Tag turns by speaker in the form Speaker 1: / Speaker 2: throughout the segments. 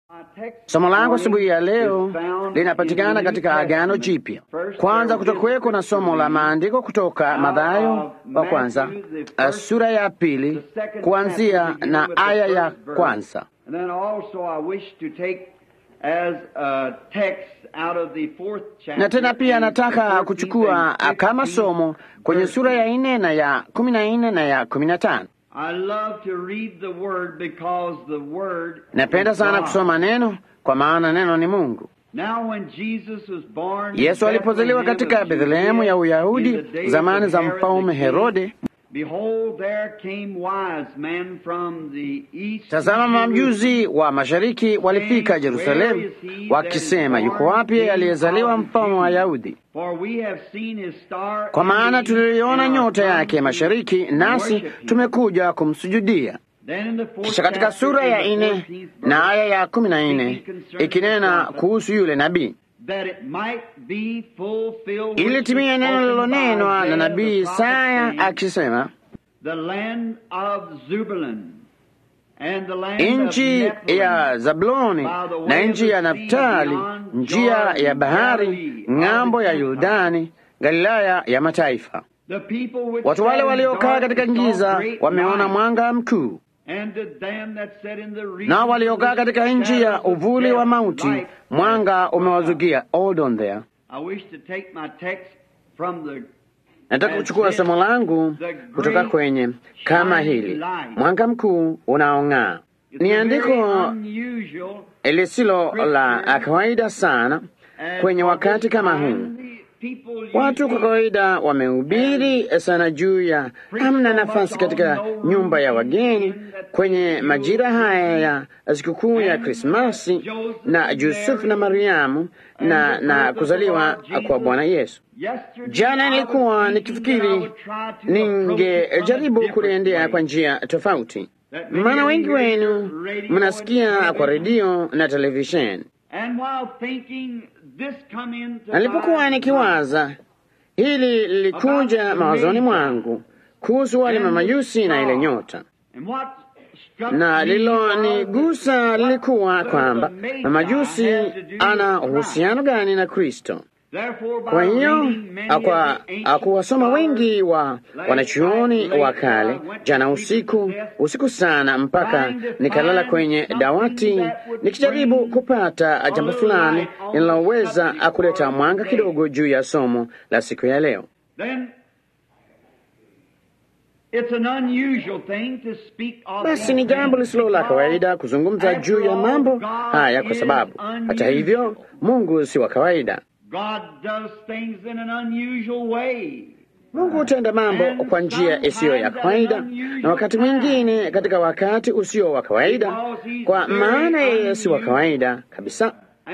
Speaker 1: Somo langu asubuhi ya leo linapatikana katika Agano Jipya. Kwanza kutakuweko na somo la maandiko kutoka Mathayo wa kwanza sura ya pili kuanzia na aya ya kwanza na tena pia nataka kuchukua kama somo kwenye sura ya nne na ya kumi na nne na ya kumi na tano. Napenda sana kusoma neno kwa maana neno ni Mungu. Yesu alipozaliwa katika Bethlehemu ya Uyahudi zamani za mfalme Herode, tazama, mamjuzi wa mashariki walifika Yerusalemu wakisema, yuko wapi aliyezaliwa mfalme wa Wayahudi? Kwa maana tuliona nyota yake mashariki, nasi tumekuja kumsujudia. Kisha katika sura ya nne na aya ya kumi na nne ikinena kuhusu yule nabii, ili timia neno lililonenwa na nabii Isaya akisema, nchi ya Zabuloni na nchi ya Naftali, njia ya bahari, ng'ambo ya Yordani, Galilaya ya mataifa. Watu wale waliokaa katika giza wameona mwanga mkuu nao waliokaa katika nchi ya uvuli wa mauti mwanga umewazukia. Hold on there. Nataka kuchukua somo langu kutoka kwenye kama hili, mwanga mkuu unaong'aa. Ni andiko lisilo la kawaida sana kwenye wakati kama huu. Watu kwa kawaida wamehubiri sana juu ya hamna nafasi katika nyumba ya wageni kwenye majira haya ya sikukuu ya Krismasi na Yusufu na Mariamu na, na kuzaliwa kwa Bwana Yesu. Jana nilikuwa nikifikiri ningejaribu kuliendea kwa njia tofauti, maana wengi wenu mnasikia kwa redio na televisheni Nalipokuwa nikiwaza hili, lilikuja mawazoni mwangu kuhusu wale mamajusi na ile nyota, na lilonigusa lilikuwa kwamba mamajusi ana uhusiano gani na Kristo. Kwa hiyo akuwasoma wengi wa wanachuoni wa kale jana usiku usiku sana, mpaka nikalala kwenye dawati nikijaribu kupata jambo fulani linaloweza kuleta mwanga kidogo juu ya somo la siku ya leo. Basi ni jambo lisilo la kawaida kuzungumza juu ya mambo haya, kwa sababu hata hivyo Mungu si wa kawaida. Mungu hutenda mambo kwa njia isiyo ya kawaida, na wakati mwingine katika wakati usio wa kawaida, kwa maana yeye si wa kawaida kabisa,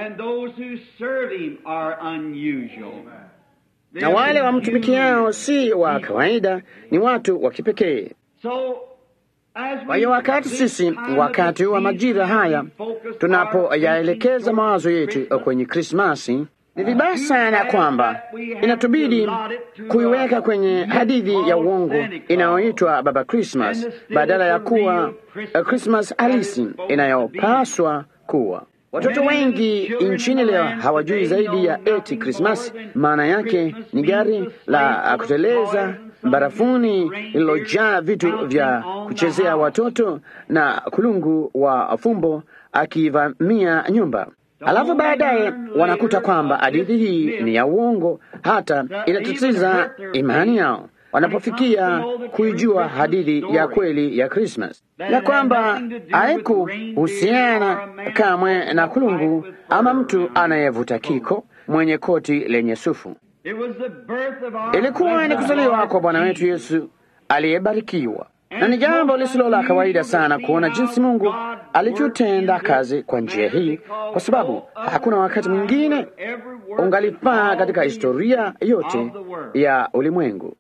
Speaker 1: na wale wamtumikiao si wa kawaida, ni watu wa kipekee. Kwa hiyo wakati sisi, wakati wa majira haya, tunapoyaelekeza mawazo yetu kwenye Krismasi, ni vibaya sana kwamba inatubidi kuiweka kwenye hadithi ya uongo inayoitwa Baba Christmas badala ya kuwa Christmas halisi inayopaswa kuwa. Watoto wengi nchini leo hawajui zaidi ya eti Christmas maana yake ni gari la kuteleza barafuni lililojaa vitu vya kuchezea watoto na kulungu wa fumbo akivamia nyumba. Alafu baadaye wanakuta kwamba hadithi hii ni ya uongo, hata inatatiza imani yao wanapofikia kuijua hadithi ya kweli ya Krismas, na kwamba haikuhusiana kamwe na kulungu ama mtu anayevuta kiko mwenye koti lenye sufu. Ilikuwa ni kuzaliwa kwa Bwana wetu Yesu aliyebarikiwa na ni jambo lisilo la kawaida sana kuona jinsi Mungu alivyotenda kazi kwa njia hii, kwa sababu hakuna wakati mwingine ungalifaa katika historia yote ya ulimwengu.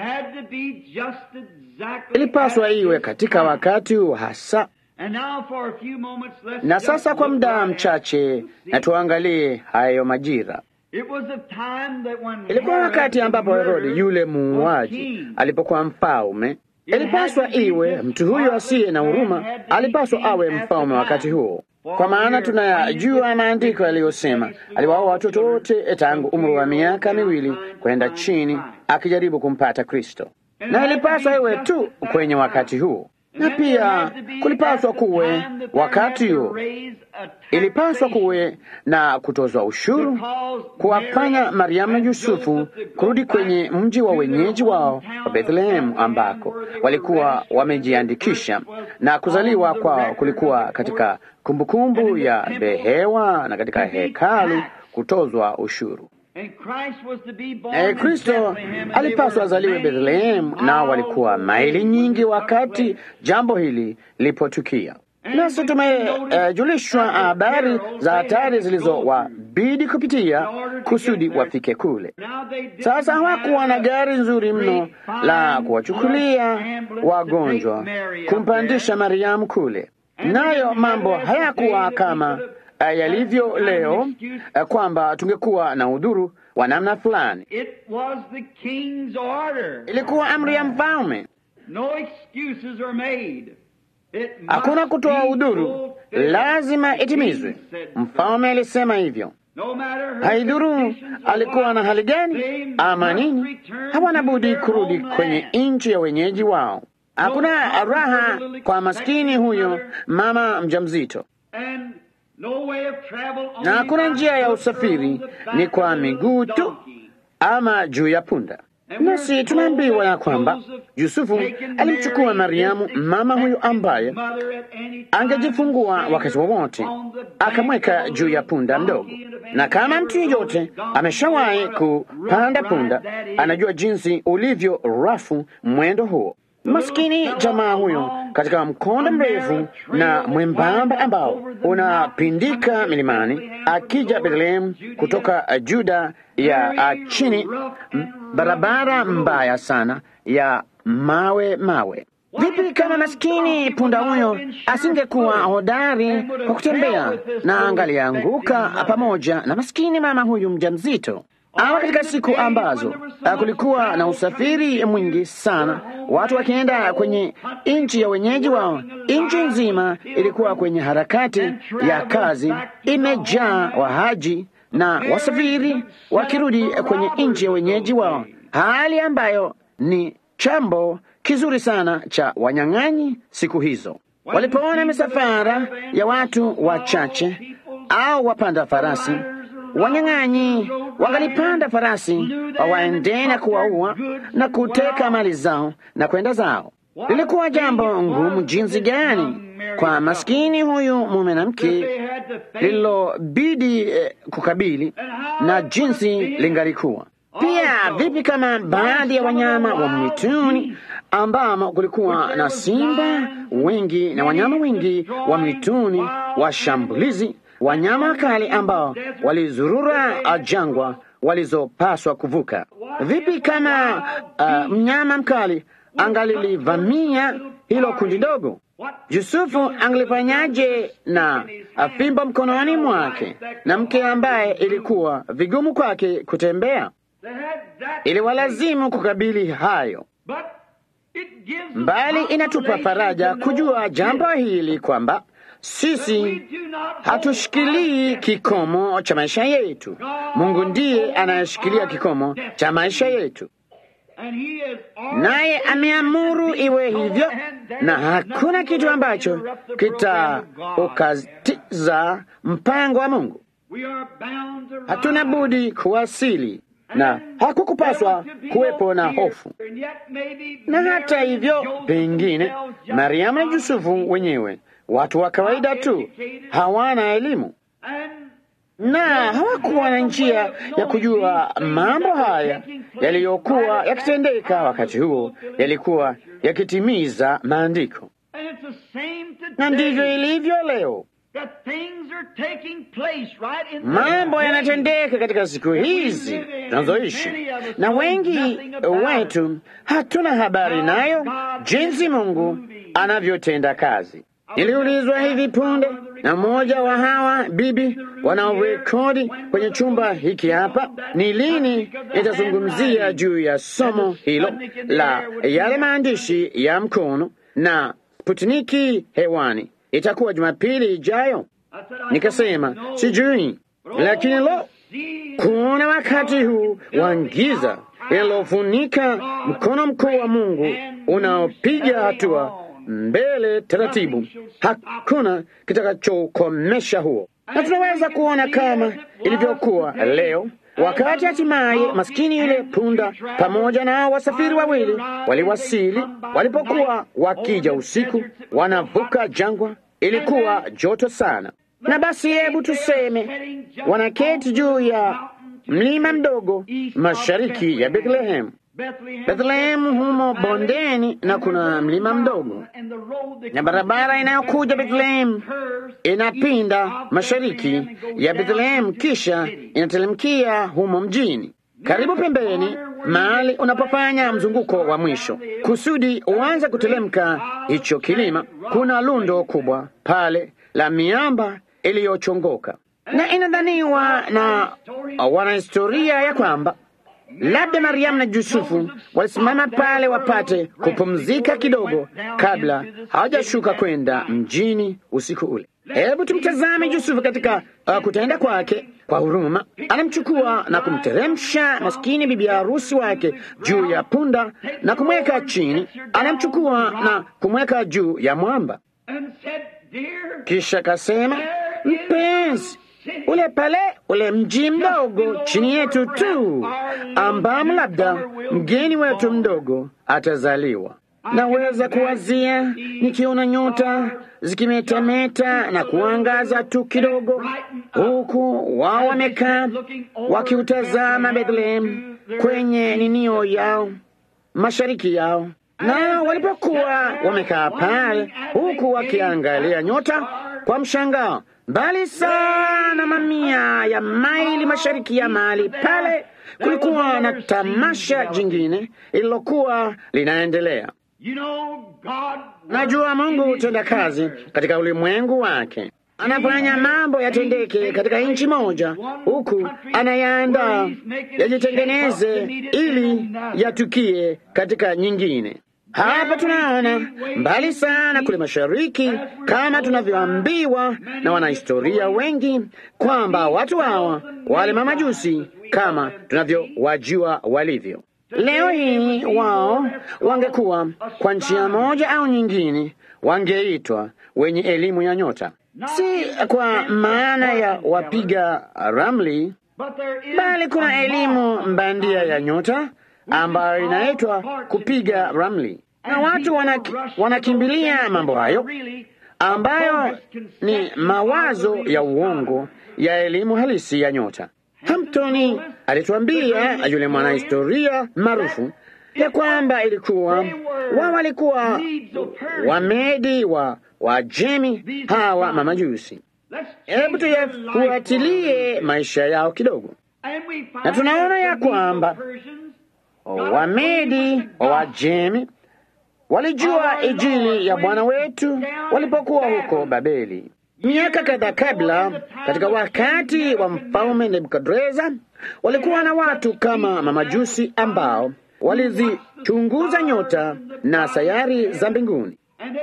Speaker 1: Ilipaswa iwe katika wakati huu hasa. Na sasa kwa muda mchache, na tuangalie hayo majira. Ilikuwa wakati ambapo Herodi yule muuaji alipokuwa mfalme. Ilipaswa iwe mtu huyo asiye na huruma alipaswa awe mfalme wakati huo. kwa maana tunayajua maandiko yaliyosema aliwaoa watoto wote tangu umri wa miaka miwili kwenda chini, akijaribu kumpata Kristo, na ilipaswa iwe tu kwenye wakati huo, na pia kulipaswa kuwe wakati huo, ilipaswa kuwe na kutozwa ushuru, kuwafanya Mariamu na Yusufu kurudi kwenye mji wa wenyeji wao wa Bethlehemu, ambako walikuwa wamejiandikisha, na kuzaliwa kwao kulikuwa katika kumbukumbu kumbu ya behewa na katika hekalu kutozwa ushuru. Naye Kristo alipaswa azaliwe Bethlehemu, nao walikuwa maili nyingi wakati jambo hili lilipotukia. Nasi tumejulishwa uh, habari za hatari zilizowabidi kupitia kusudi wafike kule. Sasa hawakuwa na gari nzuri mno la kuwachukulia wagonjwa kumpandisha Mariamu kule, nayo mambo hayakuwa kama uh, yalivyo leo uh, kwamba tungekuwa na udhuru wa namna fulani. Ilikuwa amri ya mfalme. Hakuna kutoa udhuru, lazima itimizwe. Mfalme alisema hivyo. Haidhuru alikuwa na hali gani ama nini, hawana budi kurudi kwenye nchi ya wenyeji wao. Hakuna raha kwa maskini huyo mama mjamzito, na hakuna njia ya usafiri, ni kwa miguu tu ama juu ya punda. Nasi tunaambiwa ya kwamba Yusufu alimchukua Mariamu, mama huyo ambaye angejifungua wakati wowote, akamweka juu ya punda mdogo. Na kama mtu yeyote ameshawahi kupanda punda, anajua jinsi ulivyo rafu mwendo huo. Maskini jamaa huyo katika mkondo mrefu na mwembamba ambao unapindika milimani, akija Bethlehemu kutoka Juda ya chini, barabara mbaya sana ya mawe mawe. Vipi kama maskini punda huyo asingekuwa hodari kwa kutembea na angalianguka pamoja na maskini mama huyu mjamzito? Ama katika siku ambazo kulikuwa na usafiri mwingi sana, watu wakienda kwenye nchi ya wenyeji wao, nchi nzima ilikuwa kwenye harakati ya kazi, imejaa wahaji na wasafiri wakirudi kwenye nchi ya wenyeji wao, hali ambayo ni chambo kizuri sana cha wanyang'anyi siku hizo. Walipoona misafara ya watu wachache au wapanda farasi wanyang'anyi wangalipanda farasi wawaendee na kuwaua na kuteka mali zao na kwenda zao. Lilikuwa jambo ngumu jinsi gani kwa maskini huyu mume na mke lililobidi eh, kukabili na jinsi lingalikuwa pia. Vipi kama baadhi ya wanyama wa mwituni ambamo kulikuwa na simba wengi na wanyama wengi wa mwituni washambulizi wanyama wakali ambao walizurura jangwa walizopaswa kuvuka. Vipi kama uh, mnyama mkali angalilivamia hilo kundi dogo? Yusufu angalifanyaje na fimbo mkononi mwake na mke ambaye ilikuwa vigumu kwake kutembea? Iliwalazimu kukabili hayo, mbali inatupa faraja kujua jambo hili kwamba sisi hatushikilii kikomo cha maisha yetu. Mungu ndiye anayeshikilia kikomo cha maisha yetu, naye ameamuru iwe hivyo, na hakuna kitu ambacho kitaukatiza mpango wa Mungu. Hatuna budi kuwasili na hakukupaswa kuwepo na hofu. Na hata hivyo, pengine Mariamu na Yusufu wenyewe watu wa kawaida tu, hawana elimu na hawakuwa na njia ya kujua mambo haya yaliyokuwa yakitendeka wakati huo yalikuwa yakitimiza maandiko, na ndivyo ilivyo leo. Mambo yanatendeka katika siku hizi tunazoishi, na wengi wetu hatuna habari nayo, jinsi Mungu anavyotenda kazi. Niliulizwa hivi punde na mmoja wa hawa bibi wanaorekodi kwenye chumba hiki hapa, ni lini nitazungumzia juu ya somo hilo la yale maandishi ya mkono na Sputniki hewani. Itakuwa Jumapili ijayo. Nikasema sijui, lakini lo, kuona wakati huu wa giza linalofunika mkono mkuu wa Mungu unaopiga hatua mbele taratibu, hakuna kitakachokomesha huo, na tunaweza kuona kama ilivyokuwa leo wakati hatimaye maskini yule punda pamoja na wasafiri wawili waliwasili. Walipokuwa wakija usiku, wanavuka jangwa, ilikuwa joto sana, na basi, hebu tuseme wanaketi juu ya mlima mdogo mashariki ya Bethlehem. Bethlehem humo bondeni, na kuna mlima mdogo, na barabara inayokuja Bethlehem inapinda mashariki ya Bethlehem, kisha inatelemkia humo mjini, karibu pembeni, mahali unapofanya mzunguko wa mwisho kusudi uanze kutelemka hicho kilima. Kuna lundo kubwa pale la miamba iliyochongoka, na inadhaniwa na wanahistoria ya kwamba labda Mariamu na Yusufu walisimama pale wapate kupumzika kidogo kabla hawajashuka kwenda mjini usiku ule. Hebu tumtazame Yusufu katika uh, kutenda kwake kwa huruma. Anamchukua na kumteremsha maskini bibi harusi wake juu ya punda na kumweka chini. Anamchukua na kumweka juu ya mwamba, kisha kasema, mpenzi ule pale ule mji mdogo chini yetu tu, ambamo labda mgeni wetu mdogo atazaliwa. Naweza kuwazia nikiona nyota zikimetameta na kuangaza tu kidogo, huku wao wamekaa wakiutazama Bethlehem kwenye ninio yao mashariki yao, na walipokuwa wamekaa pale, huku wakiangalia nyota kwa mshangao mbali sana, mamia ya maili mashariki ya mahali pale, kulikuwa na tamasha jingine lililokuwa linaendelea. Najua Mungu hutenda kazi katika ulimwengu wake, anafanya mambo yatendeke katika nchi moja, huku anayaandaa yajitengeneze ili yatukie katika nyingine. Hapa tunaona mbali sana kule mashariki, kama tunavyoambiwa na wanahistoria wengi kwamba watu hawa wale mamajusi, kama tunavyowajua walivyo leo hii, wao wangekuwa kwa njia moja au nyingine, wangeitwa wenye elimu ya nyota, si kwa maana ya wapiga ramli, bali kuna elimu mbandia ya nyota ambayo inaitwa kupiga ramli, na watu wanaki, wanakimbilia mambo hayo ambayo ni mawazo ya uongo ya elimu halisi ya nyota. Hamptoni alituambia yule mwanahistoria maarufu ya kwamba ilikuwa wao walikuwa Wamedi wa Wajemi hawa mamajusi. Hebu tuyafuatilie maisha yao kidogo, na tunaona ya kwamba Wamedi wa Wajemi walijua Injili ya Bwana wetu walipokuwa huko Babeli miaka kadhaa kabla. Katika wakati wa mfalme Nebukadreza, walikuwa na watu kama mamajusi ambao walizichunguza nyota na sayari za mbinguni,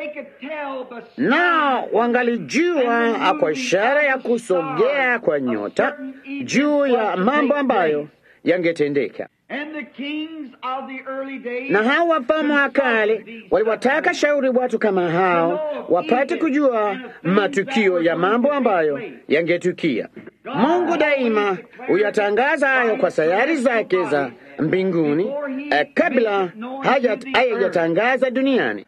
Speaker 1: nao wangalijua kwa ishara ya kusogea kwa nyota juu ya mambo ambayo yangetendeka na hao wafalme wa kale waliwataka shauri watu kama hao wapate kujua matukio ya mambo ambayo yangetukia. Mungu daima huyatangaza hayo kwa sayari zake za mbinguni eh, kabla hayajatangaza duniani.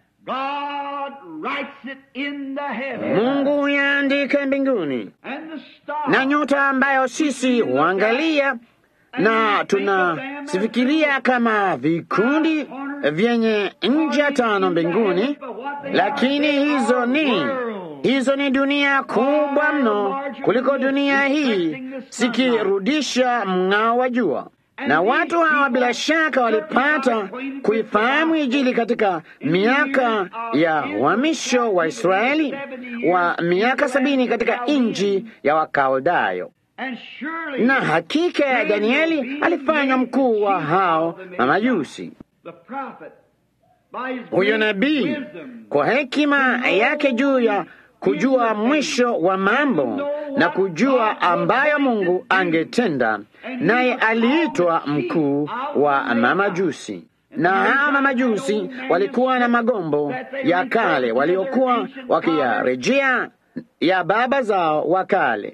Speaker 1: Mungu huyaandika mbinguni, na nyota ambayo sisi huangalia na tunasifikiria kama vikundi vyenye ncha tano mbinguni, lakini hizo ni hizo ni dunia kubwa mno kuliko dunia hii, zikirudisha mng'ao wa jua. Na watu hawa bila shaka walipata kuifahamu Injili katika miaka ya uhamisho wa Israeli wa miaka sabini katika nchi ya Wakaldayo na hakika ya Danieli alifanywa mkuu wa hao mamajusi. Huyo nabii kwa hekima yake juu ya kujua mwisho wa mambo na kujua ambayo Mungu angetenda, naye aliitwa mkuu wa mamajusi. Na hawa mamajusi walikuwa na magombo ya kale waliokuwa wakiyarejea ya baba zao wa kale.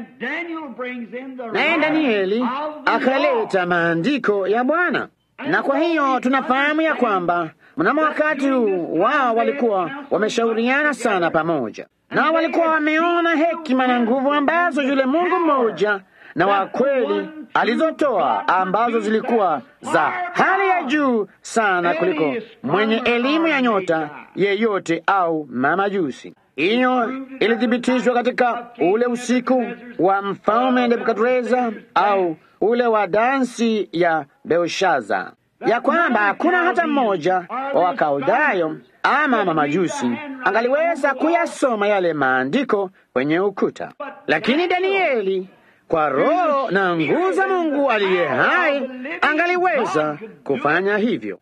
Speaker 1: Naye Danieli akaleta maandiko ya Bwana, na kwa hiyo tunafahamu ya kwamba mnamo wakati huu wao walikuwa wameshauriana sana pamoja, na walikuwa wameona hekima na nguvu ambazo yule Mungu mmoja na wa kweli alizotoa ambazo zilikuwa za hali ya juu sana kuliko mwenye elimu ya nyota yeyote au mamajusi. Hiyo ilithibitishwa katika ule usiku wa mfalme Nebukadreza au ule wa dansi ya Belshaza, ya kwamba hakuna hata mmoja wa Wakaldayo ama mamajusi angaliweza kuyasoma yale maandiko kwenye ukuta, lakini Danieli kwa roho na nguvu za Mungu aliye hai angaliweza kufanya hivyo,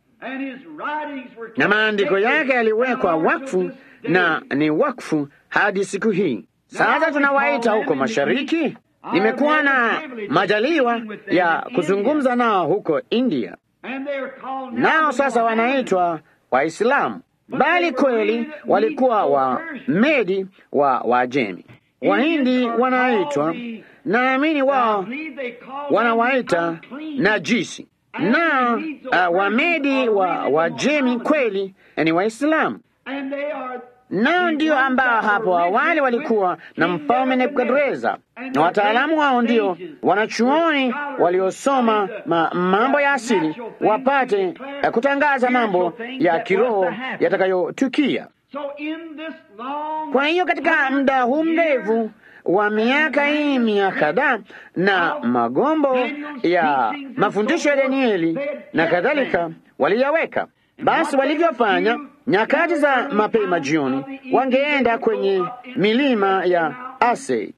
Speaker 1: na maandiko yake yaliwekwa wakfu na ni wakfu hadi siku hii. Sasa tunawaita huko mashariki. Nimekuwa na majaliwa ya kuzungumza nao huko India, nao sasa wanaitwa Waislamu, bali kweli walikuwa wa Medi wa Wajemi. Wahindi wanaitwa naamini wao wanawaita najisi na uh, Wamedi wa Wajemi kweli ni Waislamu, nao ndio ambao hapo awali walikuwa na mfalme Nebukadreza, na wataalamu wao ndio wanachuoni waliosoma ma, mambo ya asili wapate uh, kutangaza mambo ya kiroho yatakayotukia. Kwa hiyo katika muda huu mrefu wa miaka hii mia kadhaa na magombo ya mafundisho ya Danieli na kadhalika waliyaweka. Basi walivyofanya nyakati za mapema jioni, wangeenda kwenye milima ya Asei,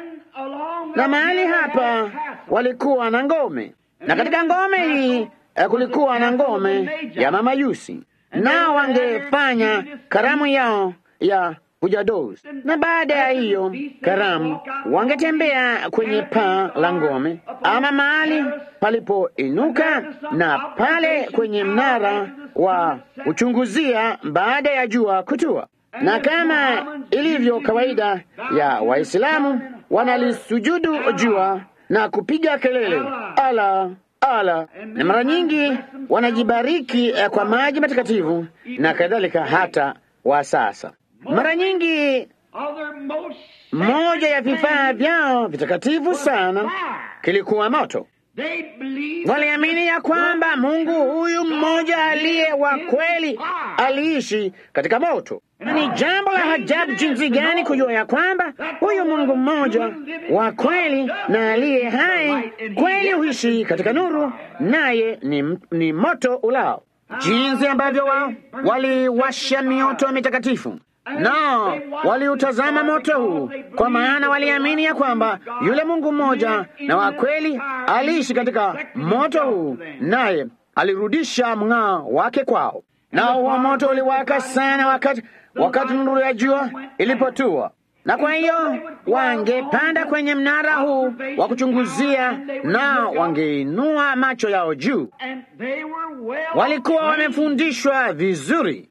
Speaker 1: na mahali hapa walikuwa na ngome, na katika ngome hii kulikuwa na ngome ya mamajusi, nao wangefanya karamu yao ya kujadozi na baada ya hiyo karamu wangetembea kwenye paa la ngome ama mahali palipoinuka na pale kwenye mnara wa kuchunguzia baada ya jua kutua. Na kama ilivyo kawaida ya Waislamu, wanalisujudu jua na kupiga kelele ala ala, na mara nyingi wanajibariki kwa maji matakatifu na kadhalika, hata wa sasa mara nyingi moja ya vifaa vyao vitakatifu sana kilikuwa moto. Waliamini ya kwamba Mungu huyu mmoja aliye wa kweli aliishi katika moto. Ni jambo la ajabu jinsi gani kujua ya kwamba huyu Mungu mmoja wa kweli na aliye hai kweli huishi katika nuru, naye ni, ni moto ulao. Jinsi ambavyo wao waliwasha mioto mitakatifu nao waliutazama moto huu, kwa maana waliamini ya kwamba yule Mungu mmoja na wa kweli aliishi katika moto huu, naye alirudisha mng'ao wake kwao. Nao huo moto uliwaka sana wakati wakati nuru ya jua ilipotua, na kwa hiyo wangepanda kwenye mnara huu wa kuchunguzia, nao wangeinua macho yao juu. Walikuwa wamefundishwa vizuri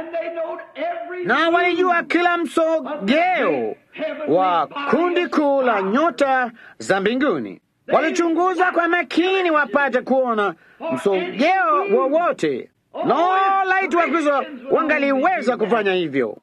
Speaker 1: na walijua kila msogeo wa kundi kuu la nyota za mbinguni. Walichunguza kwa makini wapate kuona msogeo wowote. No, laiti Wakristo wangaliweza kufanya hivyo,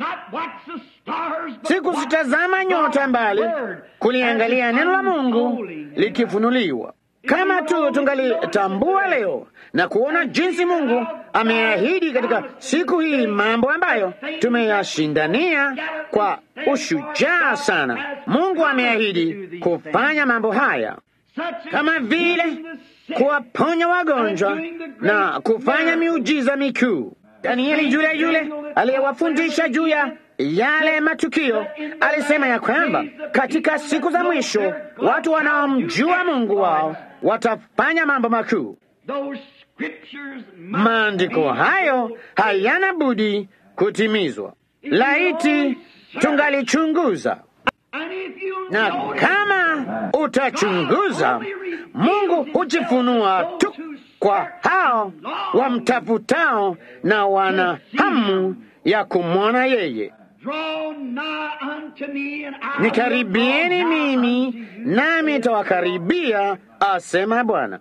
Speaker 1: si kuzitazama nyota, mbali kuliangalia neno la Mungu likifunuliwa. Kama tu tungalitambua leo na kuona jinsi Mungu ameahidi katika siku hii mambo ambayo tumeyashindania kwa ushujaa sana. Mungu ameahidi kufanya mambo haya kama vile kuwaponya wagonjwa na kufanya miujiza mikuu. Danieli yule yule aliyewafundisha juu ya yale matukio alisema ya kwamba katika siku za mwisho watu wanaomjua Mungu wao watafanya mambo makuu. Maandiko hayo hayana budi kutimizwa. Laiti tungalichunguza na kama utachunguza, Mungu hujifunua tu kwa hao wamtafutao na wana hamu ya kumwona yeye. Nikaribieni mimi, nami tawakaribia, asema Bwana.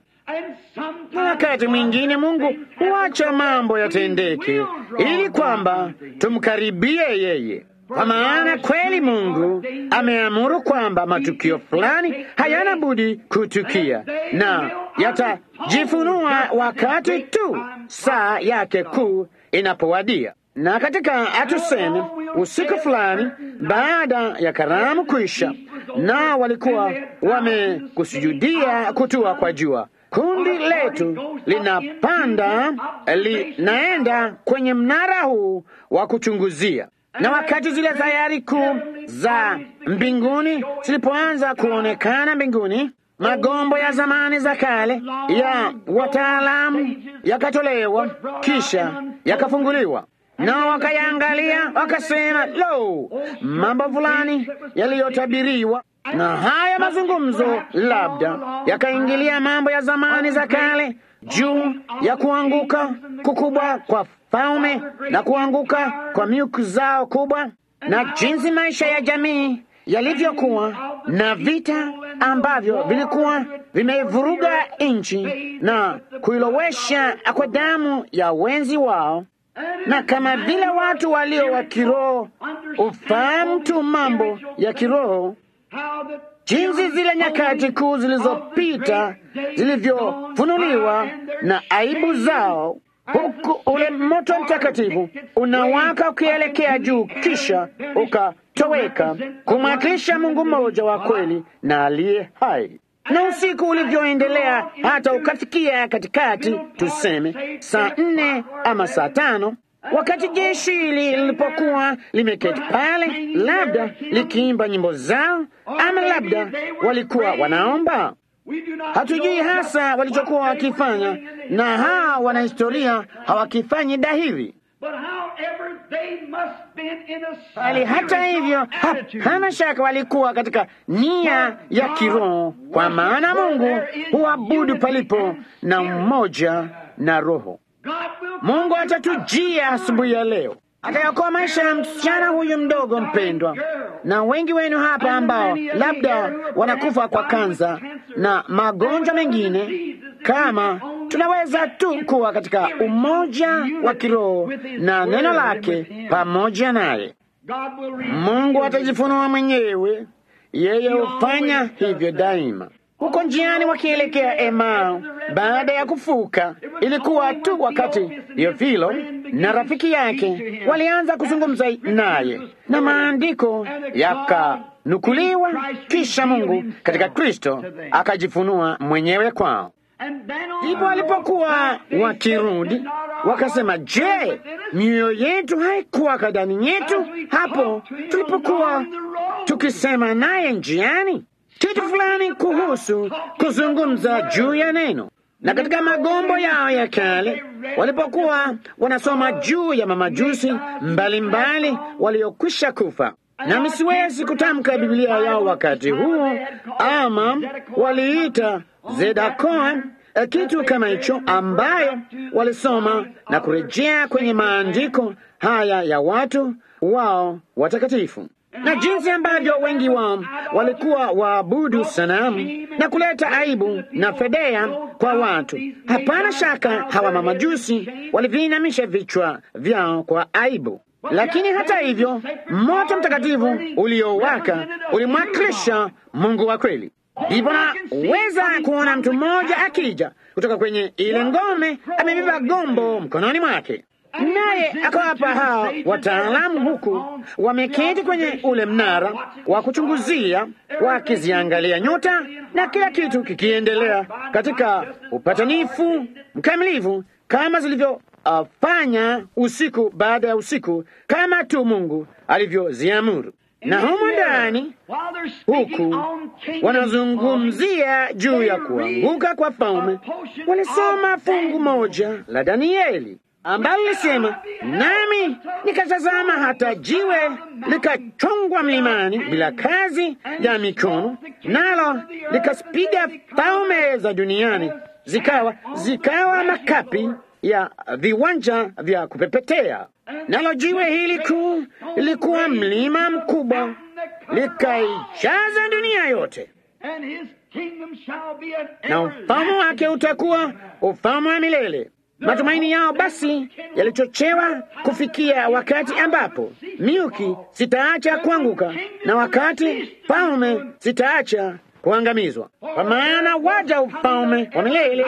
Speaker 1: Na wakati mwingine Mungu huacha mambo yatendeke ili kwamba tumkaribie yeye. Kwa maana kweli Mungu ameamuru kwamba matukio fulani hayana budi kutukia na yatajifunua wakati tu saa yake kuu inapowadia. Na katika atuseme usiku fulani baada ya karamu kuisha, na walikuwa wamekusujudia kutua kwa jua, kundi letu linapanda linaenda kwenye mnara huu wa kuchunguzia na wakati zile tayari kuu za mbinguni zilipoanza kuonekana mbinguni, magombo ya zamani za kale ya wataalamu yakatolewa, kisha yakafunguliwa, nao wakayaangalia, wakasema, lo, mambo fulani yaliyotabiriwa na haya mazungumzo labda yakaingilia mambo ya zamani za kale juu ya kuanguka kukubwa kwa falme na kuanguka kwa miuku zao kubwa, na jinsi maisha ya jamii yalivyokuwa na vita ambavyo vilikuwa vimevuruga nchi na kuilowesha kwa damu ya wenzi wao, na kama vile watu walio wa kiroho ufahamu tu mambo ya kiroho jinsi zile nyakati kuu zilizopita zilivyofunuliwa na aibu zao, huku ule moto mtakatifu unawaka ukielekea juu, kisha ukatoweka kumwakilisha Mungu mmoja wa kweli na aliye hai. Na usiku ulivyoendelea hata ukafikia katikati, tuseme saa nne ama saa tano wakati jeshi hili lilipokuwa limeketi pale, labda likiimba nyimbo zao, ama labda walikuwa wanaomba. Hatujui hasa walichokuwa wakifanya, na hawa wanahistoria hawakifanyi dahiri, bali hata hivyo, hapana shaka walikuwa katika nia ya kiroho, kwa maana Mungu huabudu palipo na mmoja na Roho. Mungu atatujia asubuhi ya leo, atayakoa maisha ya msichana huyu mdogo mpendwa, na wengi wenu hapa ambao labda wanakufa kwa kansa na magonjwa mengine, kama tunaweza tu kuwa katika umoja wa kiroho na neno lake pamoja naye. Mungu atajifunua mwenyewe, yeye hufanya hivyo daima. Huko njiani wakielekea Emau baada ya kufuka, ilikuwa tu wakati Theofilo na rafiki yake walianza kuzungumza naye, na maandiko yakanukuliwa, kisha Mungu katika Kristo akajifunua mwenyewe kwao. Ndipo walipokuwa wakirudi wakasema, je, mioyo yetu haikuwa ndani yetu hapo tulipokuwa tukisema naye njiani? kitu fulani kuhusu kuzungumza juu ya neno. Na katika magombo yao ya kale walipokuwa wanasoma juu ya mamajusi mbalimbali waliokwisha kufa, nami siwezi kutamka Biblia yao wakati huo, ama waliita Zedakoa, kitu kama hicho, ambayo walisoma na kurejea kwenye maandiko haya ya watu wao watakatifu na jinsi ambavyo wengi wao walikuwa waabudu sanamu na kuleta aibu na fedhea kwa watu. Hapana shaka hawa mamajusi waliviinamisha vichwa vyao kwa aibu, lakini hata hivyo moto mtakatifu uliowaka ulimwakilisha Mungu wa kweli. Ndipo naweza kuona mtu mmoja akija kutoka kwenye ile ngome, amebeba gombo mkononi mwake naye akawapa hao wataalamu huku wameketi kwenye ule mnara wa kuchunguzia, wakiziangalia nyota na kila kitu kikiendelea katika upatanifu mkamilifu kama zilivyofanya uh, usiku baada ya usiku, kama tu Mungu alivyoziamuru. Na humo ndani huku wanazungumzia juu ya kuanguka kwa falme, walisoma fungu moja la Danieli ambalo lisema, nami nikatazama hata jiwe likachongwa mlimani bila kazi ya mikono, nalo likaspiga falme za duniani, zikawa zikawa makapi ya viwanja vya kupepetea. Nalo jiwe hili kuu lilikuwa mlima mkubwa, likaijaza dunia yote na ufalme wake utakuwa ufalme wa milele. Matumaini yao basi yalichochewa kufikia wakati ambapo miuki zitaacha kuanguka na wakati falme zitaacha kuangamizwa, kwa maana waja ufalme wa milele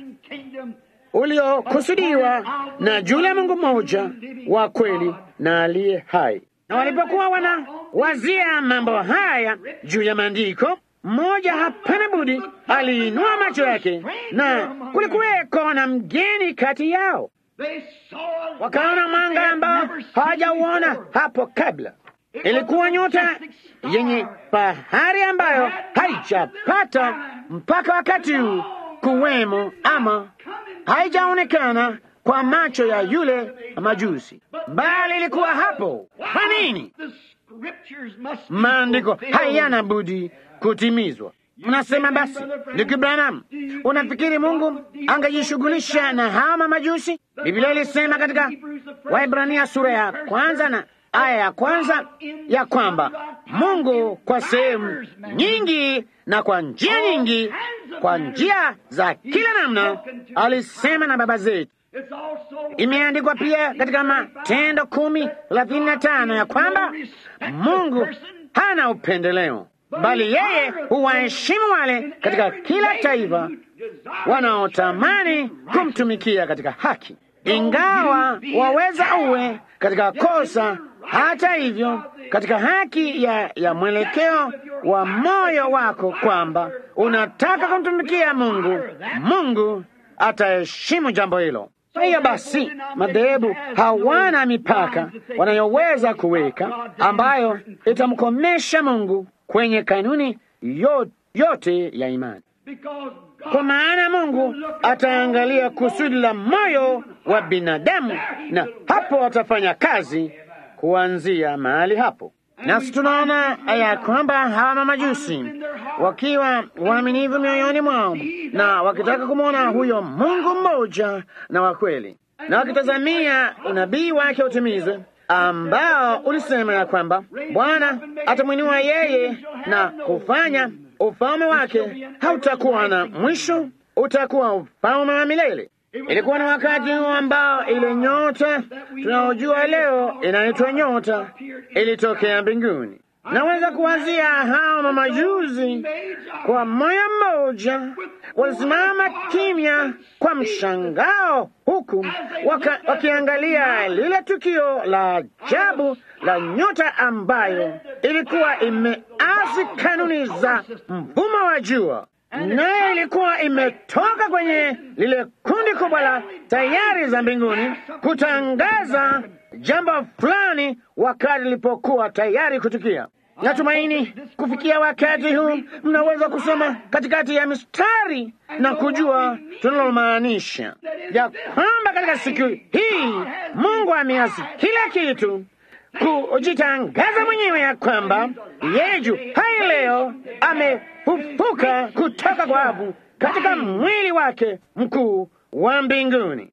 Speaker 1: uliokusudiwa na yule Mungu mmoja wa kweli na aliye hai. Na walipokuwa wanawazia mambo haya juu ya maandiko mmoja hapana budi aliinua macho yake, na kulikuweko na mgeni kati yao. Wakaona mwanga ambao hawajauona hapo kabla. Ilikuwa nyota yenye fahari ambayo haijapata mpaka wakati huu kuwemo, ama haijaonekana kwa macho ya yule majusi, bali ilikuwa hapo. Kwa nini? Maandiko hayana budi kutimizwa. Mnasema basi, ndugu Branham, unafikiri Mungu angejishughulisha na hawa mamajusi? Biblia ilisema katika Waibrania sura ya kwanza na aya ya kwanza ya kwamba Mungu kwa sehemu nyingi na kwa njia nyingi, kwa njia za kila namna, alisema na baba zetu. Imeandikwa pia katika Matendo kumi thelathini na tano ya kwamba Mungu hana upendeleo bali yeye huwaheshimu wale katika kila taifa wanaotamani kumtumikia katika haki, ingawa waweza uwe katika kosa. Hata hivyo, katika haki ya, ya mwelekeo wa moyo wako kwamba unataka kumtumikia Mungu, Mungu ataheshimu jambo hilo. Kwa hiyo basi, madhehebu hawana mipaka wanayoweza kuweka ambayo itamkomesha Mungu kwenye kanuni yote ya imani, kwa maana Mungu ataangalia kusudi la moyo wa binadamu, na hapo atafanya kazi kuanzia mahali hapo. Nasi tunaona ya kwamba hawa mamajusi wakiwa waaminivu mioyoni mwao na wakitaka kumwona huyo Mungu mmoja na wa kweli, na wakitazamia unabii wake utimizwe ambao ulisema ya kwamba Bwana atamwinua yeye na kufanya ufalme wake hautakuwa na mwisho, utakuwa ufalme wa milele. Ilikuwa ni wakati huo ambao ile nyota tunaojua leo inaitwa nyota ilitokea mbinguni. Naweza kuwazia hao mamajuzi kwa moyo mmoja walisimama kimya kwa mshangao, huku waka, wakiangalia lile tukio la ajabu la nyota ambayo ilikuwa imeasi kanuni za mfumo wa jua, nayo ilikuwa imetoka kwenye lile kundi kubwa la tayari za mbinguni kutangaza jambo fulani wakati lilipokuwa tayari kutukia. Natumaini kufikia wakati huu mnaweza kusoma katikati ya mistari na kujua tunalomaanisha ya kwamba katika siku hii Mungu ameasi kila kitu kujitangaza mwenyewe ya kwamba yeye juu hai leo amefufuka kutoka kwa wafu katika mwili wake mkuu wa mbinguni.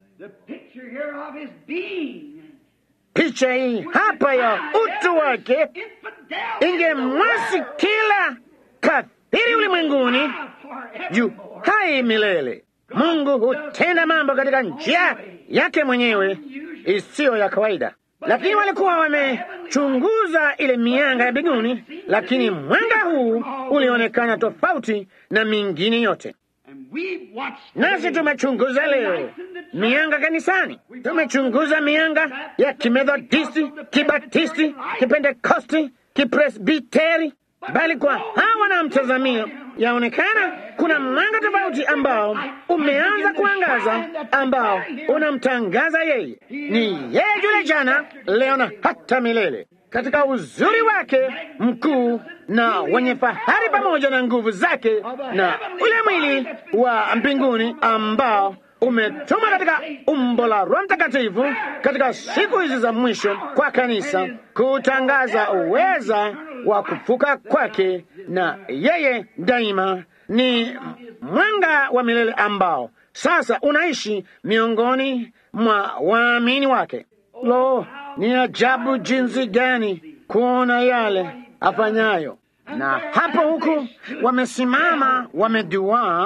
Speaker 1: Picha hii hapa ya utu wake ingemwasi kila kafiri ulimwenguni juu hai milele. Mungu hutenda mambo katika njia yake mwenyewe isiyo ya kawaida, lakini walikuwa wamechunguza ile mianga ya mbinguni, lakini mwanga huu ulionekana tofauti na mingine yote. Nasi tumechunguza leo mianga kanisani, tumechunguza mianga ya kimethodisti, kibatisti, kipentekosti, kipresbiteri, bali kwa hawa wanaomtazamia yaonekana kuna mwanga tofauti ambao umeanza kuangaza, ambao unamtangaza yeye. Ni yeye yule jana, leo na hata milele, katika uzuri wake mkuu na wenye fahari, pamoja na nguvu zake na ule mwili wa mbinguni ambao umetuma katika umbo la Roho Mtakatifu katika siku hizi za mwisho kwa kanisa kutangaza uweza wa kufuka kwake, na yeye daima ni mwanga wa milele ambao sasa unaishi miongoni mwa waamini wake. Lo, ni ajabu jinsi gani kuona yale afanyayo! Na hapo huku wamesimama wameduaa,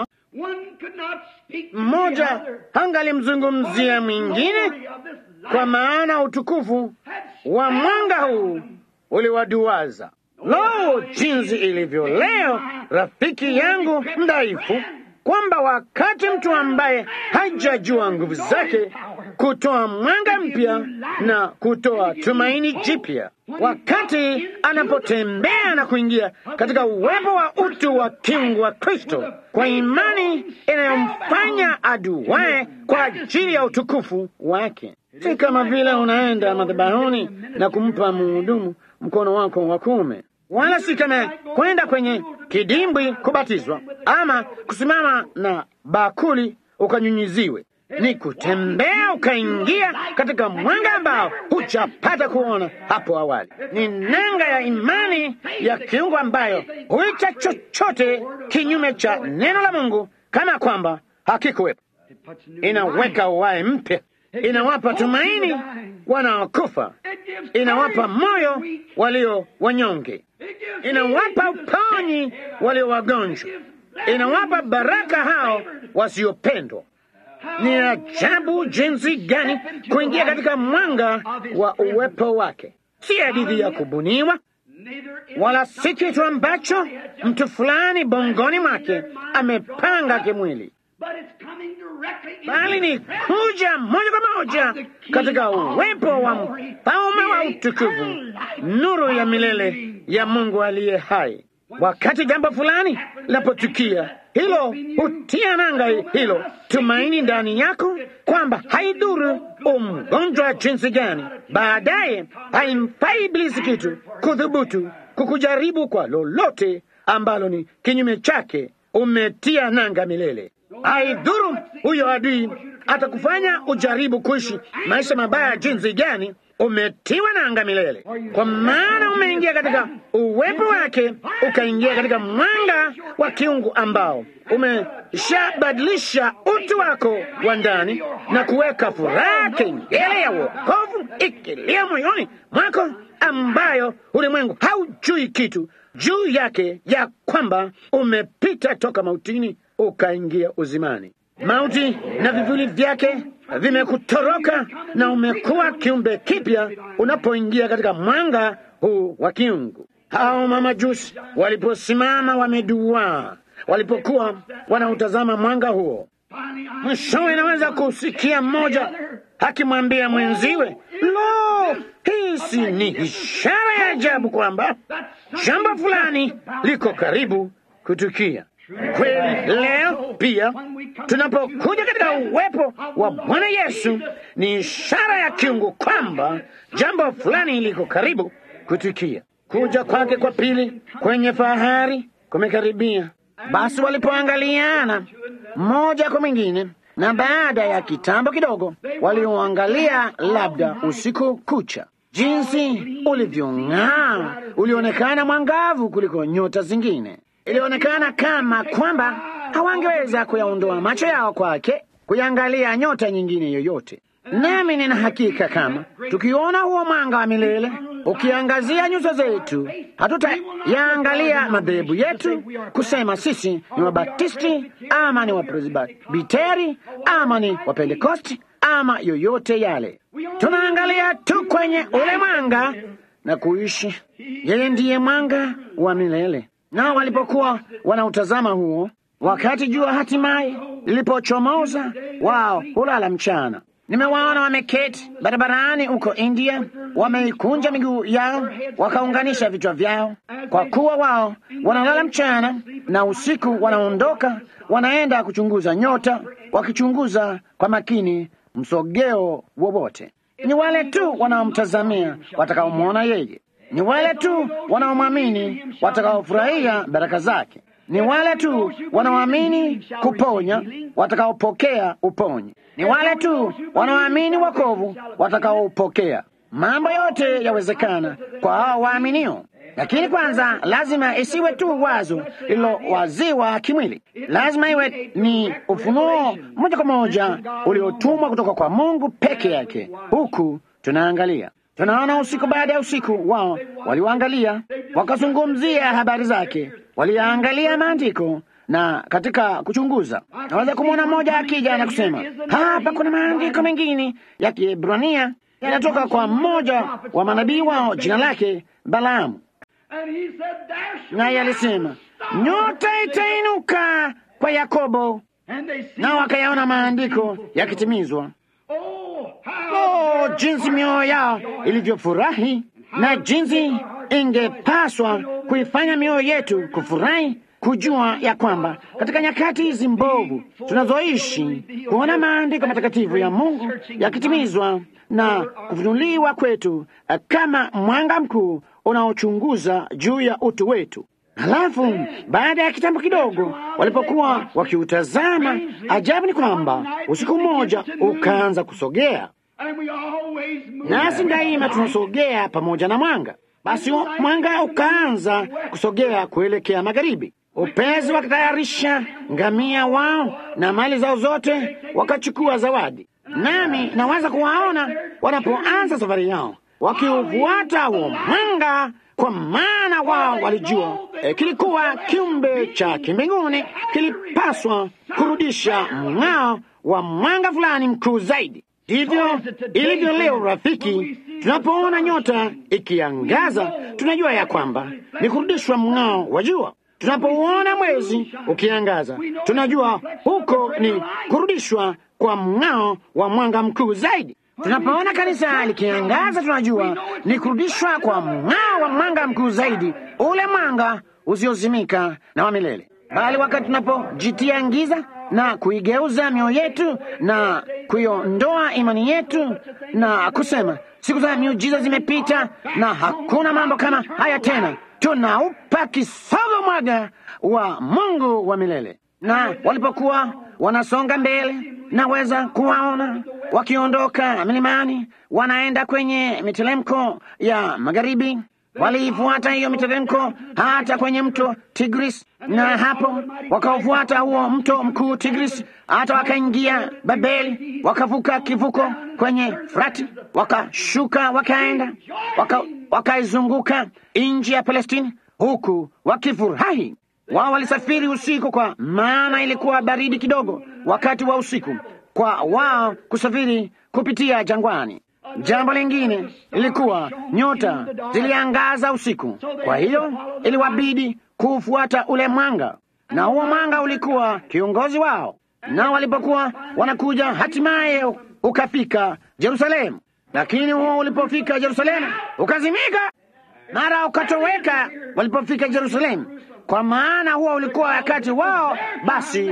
Speaker 1: mmoja hangalimzungumzia mwingine, kwa maana utukufu wa mwanga huu uliwaduaza. Lo, jinsi ilivyo leo, rafiki yangu mdhaifu, kwamba wakati mtu ambaye hajajua nguvu zake kutoa mwanga mpya na kutoa tumaini jipya, wakati anapotembea na kuingia katika uwepo wa utu wa kiungu wa Kristo kwa imani inayomfanya aduae kwa ajili ya utukufu wake. Si kama vile unaenda madhabahuni na kumpa mhudumu mkono wako wa kuume, wala si kama kwenda kwenye kidimbwi kubatizwa ama kusimama na bakuli ukanyunyiziwe. Ni kutembea ukaingia katika mwanga ambao hujapata kuona hapo awali. Ni nanga ya imani ya kiungu ambayo huita chochote kinyume cha neno la Mungu kama kwamba hakikuwepo. Inaweka uhai mpya, inawapa tumaini wanaokufa, inawapa moyo walio wanyonge, inawapa uponyi walio wagonjwa, inawapa baraka hao wasiopendwa. Ni ajabu jinsi gani kuingia katika mwanga wa uwepo wake. Si hadithi ya kubuniwa, wala si kitu ambacho mtu fulani bongoni mwake amepanga kimwili, bali ni kuja moja kwa moja katika uwepo wa mfalme wa utukufu, nuru ya milele ya Mungu aliye hai. Wakati jambo fulani linapotukia, hilo hutia nanga hilo tumaini ndani yako, kwamba haidhuru umgonjwa jinsi gani, baadaye haimfai Ibilisi kitu kudhubutu kukujaribu kwa lolote ambalo ni kinyume chake. Umetia nanga milele. Haidhuru huyo adui atakufanya ujaribu kuishi maisha mabaya jinsi gani, umetiwa nanga milele, kwa maana umeingia katika uwepo wake, ukaingia katika mwanga wa kiungu ambao umeshabadilisha utu wako wa ndani na kuweka furaha, kengele ya wokovu ikilia moyoni mwako, ambayo ulimwengu haujui kitu juu yake, ya kwamba umepita toka mautini ukaingia uzimani. Mauti na vivuli vyake vimekutoroka na umekuwa kiumbe kipya unapoingia katika mwanga huu wa kiungu. Hao mamajusi waliposimama wameduaa, walipokuwa wanautazama mwanga huo, mwishowe inaweza kusikia mmoja akimwambia mwenziwe, lo, hii si ni ishara ya ajabu kwamba jambo fulani liko karibu kutukia. Kweli leo pia tunapokuja katika uwepo wa Bwana Yesu ni ishara ya kiungu kwamba jambo fulani liko karibu kutukia. Kuja kwake kwa pili kwenye fahari kumekaribia. Basi walipoangaliana mmoja kwa mwingine, na baada ya kitambo kidogo, walioangalia labda usiku kucha, jinsi ulivyong'aa, ulionekana mwangavu kuliko nyota zingine. Ilionekana kama kwamba hawangeweza kuyaondoa macho yao kwake kuiangalia nyota nyingine yoyote. Nami nina hakika kama tukiona huo mwanga wa milele ukiangazia nyuso zetu, hatutayaangalia madhehebu yetu kusema sisi ni Wabatisti ama ni Wapresbiteri ama ni Wapentekosti ama yoyote yale. Tunaangalia tu kwenye ule mwanga na kuishi. Yeye ndiye mwanga wa milele. Nao walipokuwa wanautazama huo, wakati jua hatimaye lilipochomoza, wao hulala mchana. Nimewaona wameketi barabarani huko India, wameikunja miguu yao, wakaunganisha vichwa vyao, kwa kuwa wao wanalala mchana na usiku wanaondoka, wanaenda kuchunguza nyota, wakichunguza kwa makini msogeo wowote. Ni wale tu wanaomtazamia watakaomwona yeye ni wale tu wanaomwamini watakaofurahia baraka zake. Ni wale tu wanaoamini kuponya watakaopokea uponyi. Ni wale tu wanaoamini wokovu watakaopokea. Mambo yote yawezekana kwa hao waaminio, lakini kwanza lazima isiwe tu wazo lililowaziwa kimwili. Lazima iwe ni ufunuo moja kwa moja uliotumwa kutoka kwa Mungu peke yake. Huku tunaangalia tunaona usiku baada ya usiku, wao waliwaangalia, wakazungumzia habari zake, waliangalia maandiko na katika kuchunguza, naweza kumwona mmoja akija na kusema, hapa kuna maandiko mengine ya Kiebrania yanatoka kwa mmoja wa manabii wao, jina lake Balaamu, naye alisema nyota itainuka kwa Yakobo, nao wakayaona maandiko yakitimizwa. Oh, jinsi mioyo yao ilivyofurahi na jinsi ingepaswa kuifanya mioyo yetu kufurahi kujua ya kwamba katika nyakati hizi mbovu tunazoishi, kuona maandiko matakatifu ya Mungu yakitimizwa na kufunuliwa kwetu kama mwanga mkuu unaochunguza juu ya utu wetu. Halafu baada ya kitambo kidogo, walipokuwa wakiutazama, ajabu ni kwamba usiku mmoja ukaanza kusogea, nasi daima tunasogea pamoja na mwanga. Basi mwanga ukaanza kusogea kuelekea magharibi. Upezi wakatayarisha ngamia wao na mali zao zote, wakachukua zawadi. Nami nawaza kuwaona wanapoanza safari yao wakiufuata huo mwanga, kwa maana wao walijua e, kilikuwa kiumbe cha kimbinguni kilipaswa kurudisha mng'ao wa mwanga fulani mkuu zaidi. Ndivyo ilivyo leo, rafiki. Tunapoona nyota ikiangaza, tunajua ya kwamba ni kurudishwa mng'ao wa jua. Tunapouona mwezi ukiangaza, tunajua huko ni kurudishwa kwa mng'ao wa mwanga mkuu zaidi. Tunapoona kanisa likiangaza, tunajua ni kurudishwa kwa mng'ao wa mwanga mkuu zaidi, ule mwanga usiozimika na wa milele. Bali wakati tunapojitia giza na kuigeuza mioyo yetu na kuiondoa imani yetu na kusema siku za miujiza zimepita na hakuna mambo kama haya tena, tunaupa kisogo mwaga wa Mungu wa milele. Na walipokuwa wanasonga mbele, naweza kuwaona wakiondoka milimani, wanaenda kwenye miteremko ya magharibi. Waliifuata hiyo miteremko hata kwenye mto Tigris, na hapo wakaufuata huo mto mkuu Tigris, hata wakaingia Babeli, wakavuka kivuko kwenye Frati, wakashuka, wakaenda wakaizunguka waka nchi ya Palestini, huku wakifurahi. Wao walisafiri usiku, kwa maana ilikuwa baridi kidogo wakati wa usiku, kwa wao kusafiri kupitia jangwani. Jambo lingine ilikuwa nyota ziliangaza usiku, kwa hiyo iliwabidi kuufuata ule mwanga, na huo mwanga ulikuwa kiongozi wao. Nao walipokuwa wanakuja, hatimaye ukafika Yerusalemu, lakini huo ulipofika Yerusalemu ukazimika, mara ukatoweka walipofika Yerusalemu, kwa maana huo ulikuwa wakati wao basi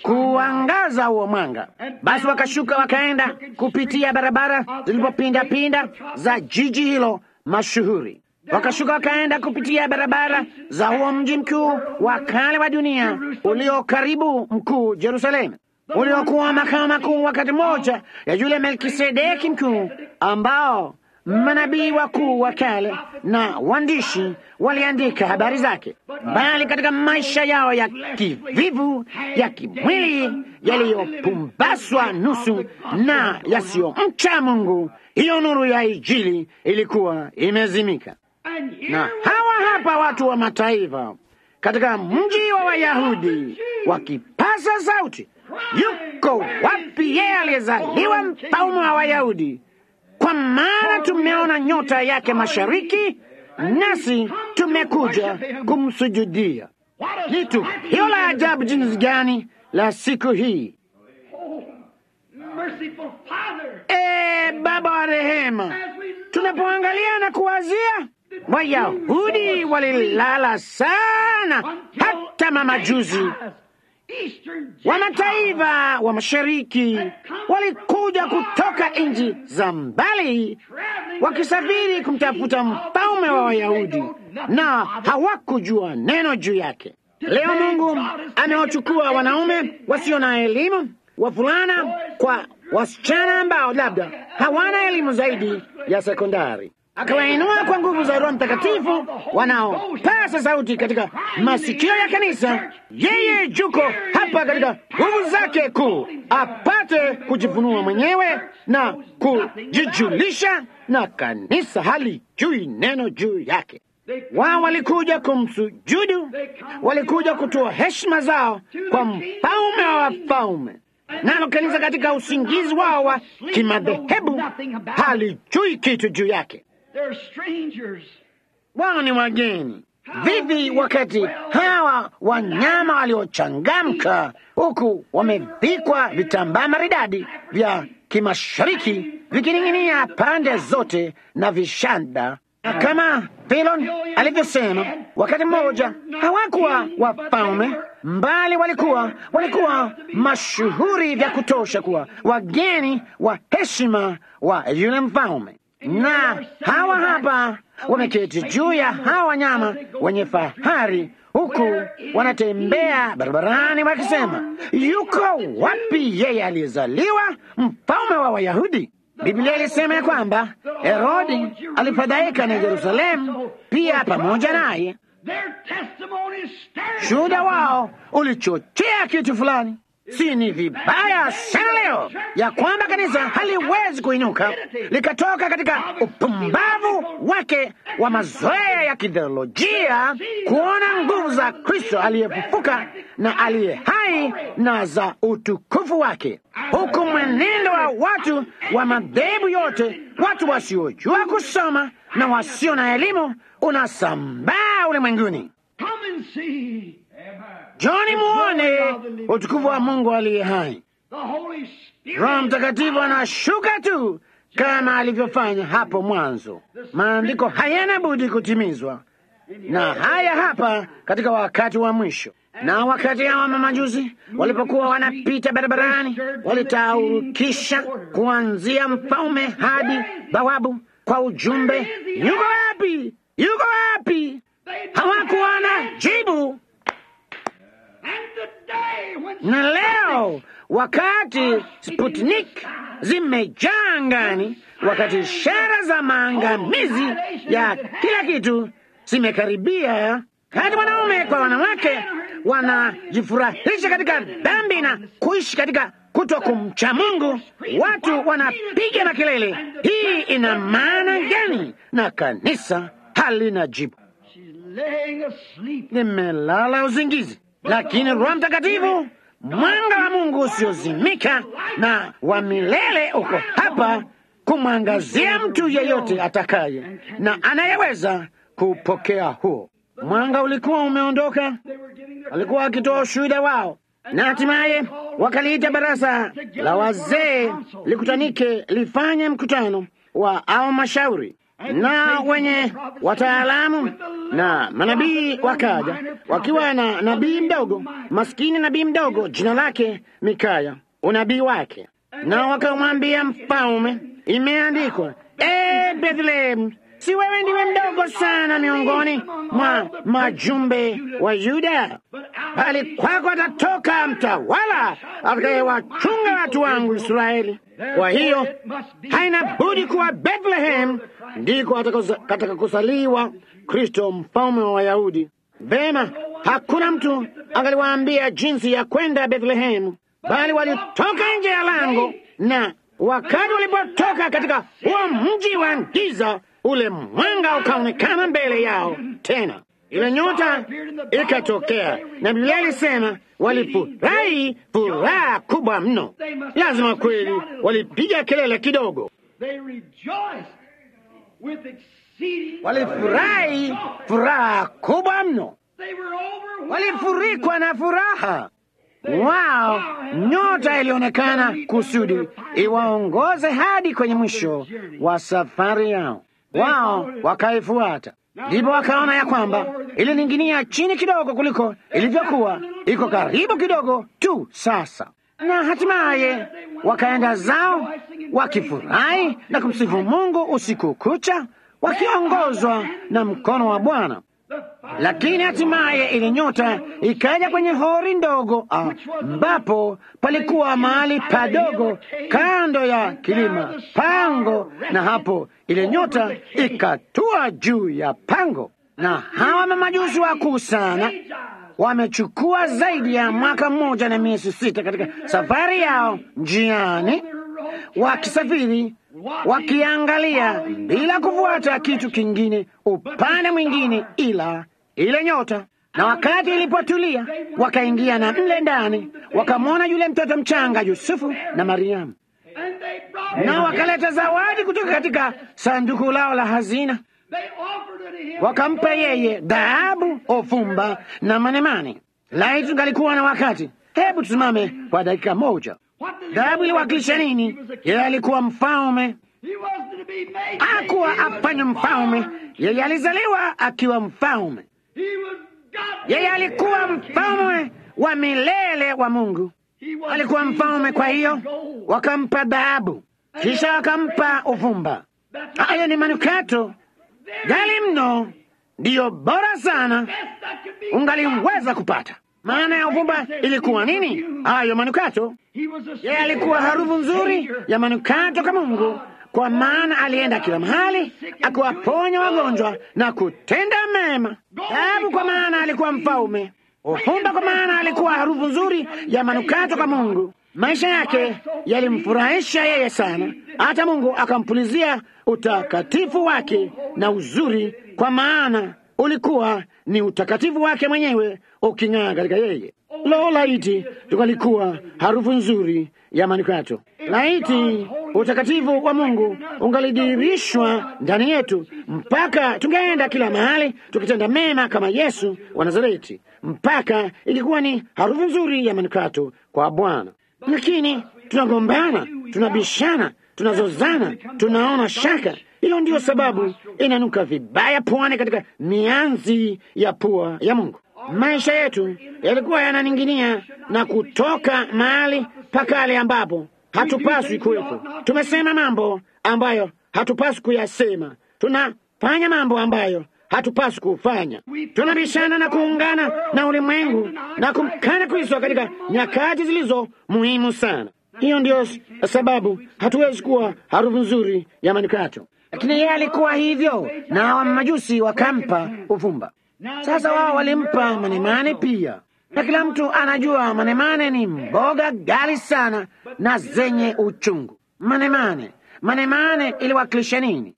Speaker 1: kuangaza huo mwanga. Basi wakashuka wakaenda kupitia barabara zilipopinda pinda za jiji hilo mashuhuri, wakashuka wakaenda kupitia barabara za huo mji mkuu wa kale wa dunia ulio karibu mkuu Yerusalemu, uliokuwa makao makuu wakati mmoja ya yule Melkisedeki mkuu ambao manabii wakuu wa kale na waandishi waliandika habari zake, bali katika maisha yao ya kivivu ya kimwili yaliyopumbaswa nusu na yasiyomcha Mungu, hiyo nuru ya Injili ilikuwa imezimika. Na hawa hapa watu wa mataifa katika mji wa Wayahudi wakipasa sauti, yuko wapi yeye aliyezaliwa mfalme wa Wayahudi? Kwa maana tumeona nyota yake mashariki, nasi tumekuja kumsujudia. Ni tukio la ajabu jinsi gani la siku hii! E Baba wa rehema, tunapoangalia na kuwazia, Wayahudi walilala sana, hata mamajuzi wa mataifa wa mashariki walikuja kutoka nchi za mbali wakisafiri kumtafuta mfalme wa Wayahudi, na hawakujua neno juu yake. Leo Mungu amewachukua wanaume wasio na elimu, wavulana kwa wasichana ambao labda hawana elimu zaidi ya sekondari, akawainua kwa nguvu za Roho Mtakatifu wanaopasa sauti katika masikio ya kanisa. Yeye juko hapa katika nguvu zake kuu, apate kujifunua mwenyewe na kujijulisha, na kanisa halijui neno juu yake. Wao walikuja kumsujudu, walikuja kutoa heshima zao kwa mfalme wa wafalme. Nalo kanisa katika usingizi wao wa kimadhehebu halijui kitu juu yake. Wao ni wageni. Vivi wakati hawa wanyama waliochangamka, huku wamevikwa vitambaa maridadi vya kimashariki vikining'inia pande zote na vishanda na kama Filon alivyosema, wakati mmoja hawakuwa wafalme, mbali walikuwa walikuwa mashuhuri vya kutosha kuwa wageni wa heshima wa yule mfalme. Na hawa hapa wameketi juu ya hawa wanyama wenye fahari, huku wanatembea barabarani wakisema, yuko wapi yeye aliyezaliwa mfalme wa Wayahudi? Biblia ilisema ya kwamba Herodi alifadhaika na Yerusalemu pia pamoja naye. Shuhuda wao ulichochea kitu fulani. Si ni vibaya sana leo ya kwamba kanisa haliwezi kuinuka likatoka katika upumbavu wake wa mazoea ya kitheolojia kuona nguvu za Kristo aliyefufuka na aliye hai na za utukufu wake, huku mwenendo wa watu wa madhehebu yote, watu wasiojua kusoma na wasio na elimu, unasambaa ulimwenguni. Joni, muone utukufu wa Mungu aliye hai. Roho Mtakatifu anashuka tu kama alivyofanya hapo mwanzo. Maandiko hayana budi kutimizwa, na haya hapa katika wakati wa mwisho. Na wakati hawa mamajuzi walipokuwa wanapita barabarani, walitaurukisha kuanzia mfalme hadi bawabu kwa ujumbe, yuko wapi? Yuko wapi? Hawakuwa na jibu. Na leo wakati Sputnik zimejaa angani, wakati ishara za maangamizi ya kila kitu zimekaribia, kati wanaume kwa wanawake wanajifurahisha katika dhambi na kuishi katika kuto kumcha Mungu, watu wanapiga makelele. Hii ina maana gani? Na kanisa halina jibu, limelala uzingizi. Lakini Roho Mtakatifu, mwanga wa Mungu usiozimika na wa milele, uko hapa kumwangazia mtu yeyote atakaye na anayeweza kupokea huo mwanga. Ulikuwa umeondoka, walikuwa wakitoa ushuhuda wao, na hatimaye wakaliita baraza la wazee likutanike, lifanye mkutano wa au mashauri na wenye wataalamu na manabii wakaja, wakiwa na nabii mdogo maskini, nabii mdogo jina lake Mikaya, unabii wake, na wakamwambia mfalme, imeandikwa, e Bethlehem, si wewe ndiwe mdogo sana miongoni mwa majumbe wa Yuda, bali kwako atatoka mtawala atakayewachunga watu wangu Israeli. Kwa hiyo haina budi kuwa Bethlehem ndiko atakakusaliwa Kristo mfalme wa Wayahudi. Vema, hakuna mtu angaliwaambia jinsi ya kwenda Bethlehemu, bali walitoka nje ya lango, na wakati walipotoka katika huo mji wa giza, ule mwanga ukaonekana mbele yao tena, ile nyota ikatokea, na Biblia ilisema walifurahi furaha kubwa mno. Lazima kweli walipiga kelele kidogo, walifurahi furaha kubwa mno, walifurikwa na furaha. Wao nyota ilionekana kusudi iwaongoze hadi kwenye mwisho wa safari yao. Wao wakaifuata, ndipo wakaona ya kwamba ilining'inia chini kidogo kuliko ilivyokuwa, iko karibu kidogo tu sasa, na hatimaye wakaenda zao wakifurahi na kumsifu Mungu usiku kucha, wakiongozwa na mkono wa Bwana. Lakini hatimaye ile nyota ikaja kwenye hori ndogo ambapo palikuwa mahali padogo kando ya kilima pango, na hapo ile nyota ikatua juu ya pango, na hawa mamajusi wakuu sana wamechukua zaidi ya mwaka mmoja na miezi sita katika safari yao njiani, wakisafiri wakiangalia bila kufuata kitu kingine upande mwingine ila ile nyota. Na wakati ilipotulia, wakaingia na mle ndani, wakamwona yule mtoto mchanga Yusufu na Mariamu, na wakaleta zawadi kutoka katika sanduku lao la hazina, wakampa yeye dhahabu, ofumba na manemane. Laiti tungalikuwa na wakati, hebu tusimame kwa dakika moja. Dhahabu iliwakilisha nini? Yeye alikuwa mfalme, hakuwa afanye mfalme. Yeye alizaliwa akiwa mfalme. Yeye alikuwa mfalme wa milele wa Mungu, alikuwa mfalme. Kwa hiyo wakampa dhahabu, kisha wakampa uvumba. Hayo ni manukato gali mno, ndiyo bora sana ungaliweza kupata. Maana ya uvumba ilikuwa nini? Hayo manukato. Yeye alikuwa harufu nzuri ya manukato kwa Mungu, kwa maana alienda kila mahali akiwaponya wagonjwa na kutenda mema. Dhahabu kwa maana alikuwa mfalme, uvumba kwa maana alikuwa harufu nzuri ya manukato kwa Mungu. Maisha yake yalimfurahisha yeye sana, hata Mungu akampulizia utakatifu wake na uzuri, kwa maana ulikuwa ni utakatifu wake mwenyewe uking'aa katika yeye. Lo, laiti tungalikuwa harufu nzuri ya manukato! Laiti utakatifu wa Mungu ungalidirishwa ndani yetu, mpaka tungeenda kila mahali tukitenda mema kama Yesu wa Nazareti, mpaka ilikuwa ni harufu nzuri ya manukato kwa Bwana. Lakini tunagombana, tunabishana, tunazozana, tunaona shaka. Hiyo ndiyo sababu inanuka vibaya puani katika mianzi ya pua ya Mungu. Maisha yetu yalikuwa yananing'inia na kutoka mahali pakale ambapo hatupaswi kuwepo. Tumesema mambo ambayo hatupaswi kuyasema, tunafanya mambo ambayo hatupaswi kufanya. Tunabishana na kuungana na ulimwengu na kumkana Kristo katika nyakati zilizo muhimu sana. Hiyo ndiyo sababu hatuwezi kuwa harufu nzuri ya manukato. Lakini yeye alikuwa hivyo, na wa majusi wakampa uvumba. Sasa wao walimpa manemane pia, na kila mtu anajua manemane ni mboga gali sana na zenye uchungu. Manemane, manemane iliwakilisha nini?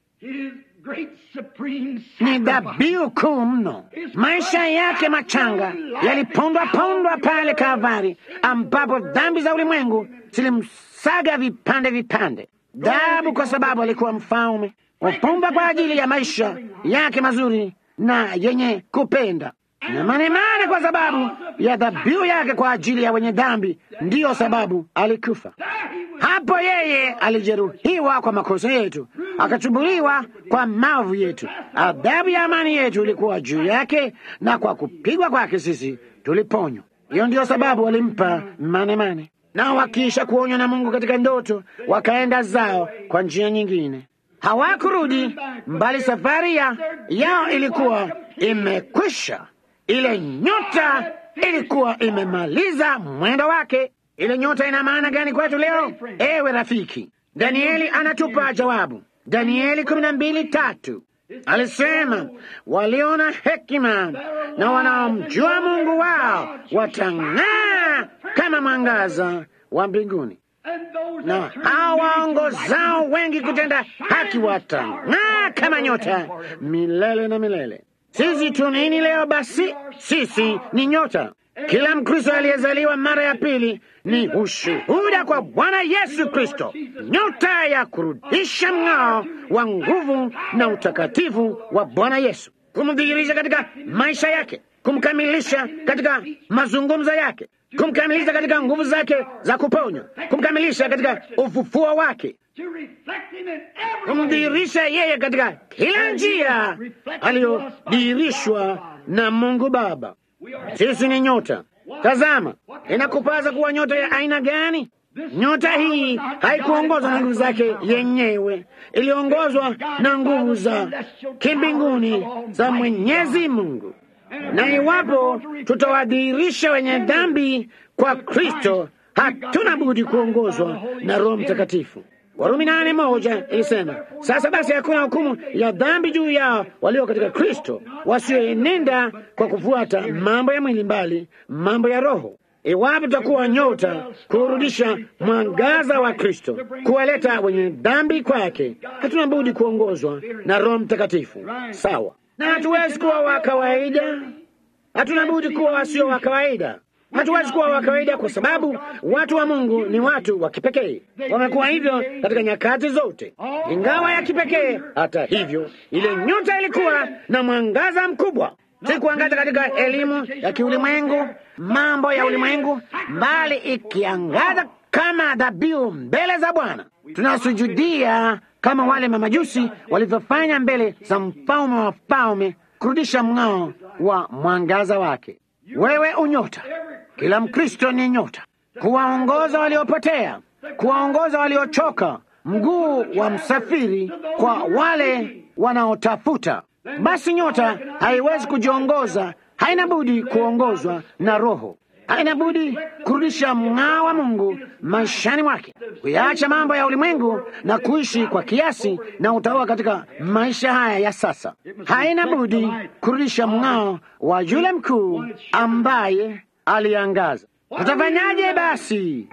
Speaker 1: Ni dhabihu kuu mno. Maisha yake machanga yalipondwa pondwa pale Kalvari, ambapo dhambi za ulimwengu zilimsaga vipande vipande. Dhahabu kwa sababu alikuwa mfalme, upumba kwa ajili ya maisha yake mazuri na yenye kupenda, na manemane kwa sababu ya dhabihu yake kwa ajili ya wenye dhambi. Ndiyo sababu alikufa hapo. Yeye alijeruhiwa kwa makosa yetu, akachubuliwa kwa maovu yetu. Adhabu ya amani yetu ilikuwa juu yake, na kwa kupigwa kwake sisi tuliponywa. Hiyo ndiyo sababu walimpa manemane. Nao wakiisha kuonywa na Mungu katika ndoto, wakaenda zao kwa njia nyingine. Hawakurudi mbali, safari ya yao ilikuwa imekwisha. Ile nyota ilikuwa imemaliza mwendo wake. Ile nyota ina maana gani kwetu leo? Ewe rafiki, Danieli anatupa jawabu. Danieli kumi na mbili tatu alisema, waliona hekima na wanaomjua Mungu wao watang'aa kama mwangaza wa mbinguni na hao waongozao wengi kutenda haki watang'aa kama nyota milele na milele. Sisi tu nini leo? Basi sisi ni nyota. Kila Mkristo aliyezaliwa mara ya pili ni ushuhuda kwa Bwana Yesu Kristo, nyota ya kurudisha mng'ao wa nguvu na utakatifu wa Bwana Yesu, kumdhihirisha katika maisha yake, kumkamilisha katika mazungumzo yake kumkamilisha katika nguvu zake za kuponya, kumkamilisha katika ufufuo wake, kumdhihirisha yeye katika kila njia aliyodhihirishwa na Mungu Baba. Sisi ni nyota. Tazama, inakupasa kuwa nyota ya aina gani? Nyota hii haikuongozwa na nguvu zake yenyewe, iliongozwa na nguvu za kimbinguni za Mwenyezi Mungu. Na iwapo tutawadhihirisha wenye dhambi kwa Kristo, hatuna budi kuongozwa na Roho Mtakatifu. Warumi nane moja ilisema, sasa basi hakuna hukumu ya dhambi juu yao walio katika Kristo, wasioenenda kwa kufuata mambo ya mwili, mbali mambo ya Roho. Iwapo tutakuwa nyota kurudisha mwangaza wa Kristo, kuwaleta wenye dhambi kwake, hatuna budi kuongozwa na Roho Mtakatifu. Sawa, na hatuwezi kuwa wa kawaida, hatuna budi kuwa wasio wa kawaida. Hatuwezi kuwa wa kawaida kwa sababu watu wa Mungu ni watu wa kipekee. Wamekuwa hivyo katika nyakati zote, ingawa ya kipekee. Hata hivyo, ile nyota ilikuwa na mwangaza mkubwa, si kuangaza katika elimu ya kiulimwengu, mambo ya ulimwengu, bali ikiangaza kama dhabihu mbele za Bwana. Tunasujudia kama wale mamajusi walivyofanya mbele za mfalme wa falme, kurudisha mng'ao wa mwangaza wake. Wewe unyota, kila Mkristo ni nyota, kuwaongoza waliopotea, kuwaongoza waliochoka, mguu wa msafiri kwa wale wanaotafuta. Basi nyota haiwezi kujiongoza, haina budi kuongozwa na Roho, haina budi kurudisha mng'ao wa Mungu maishani mwake, kuyaacha mambo ya ulimwengu na kuishi kwa kiasi na utaua katika maisha haya ya sasa. Haina budi kurudisha mng'ao wa yule mkuu ambaye aliangaza. Tutafanyaje basi?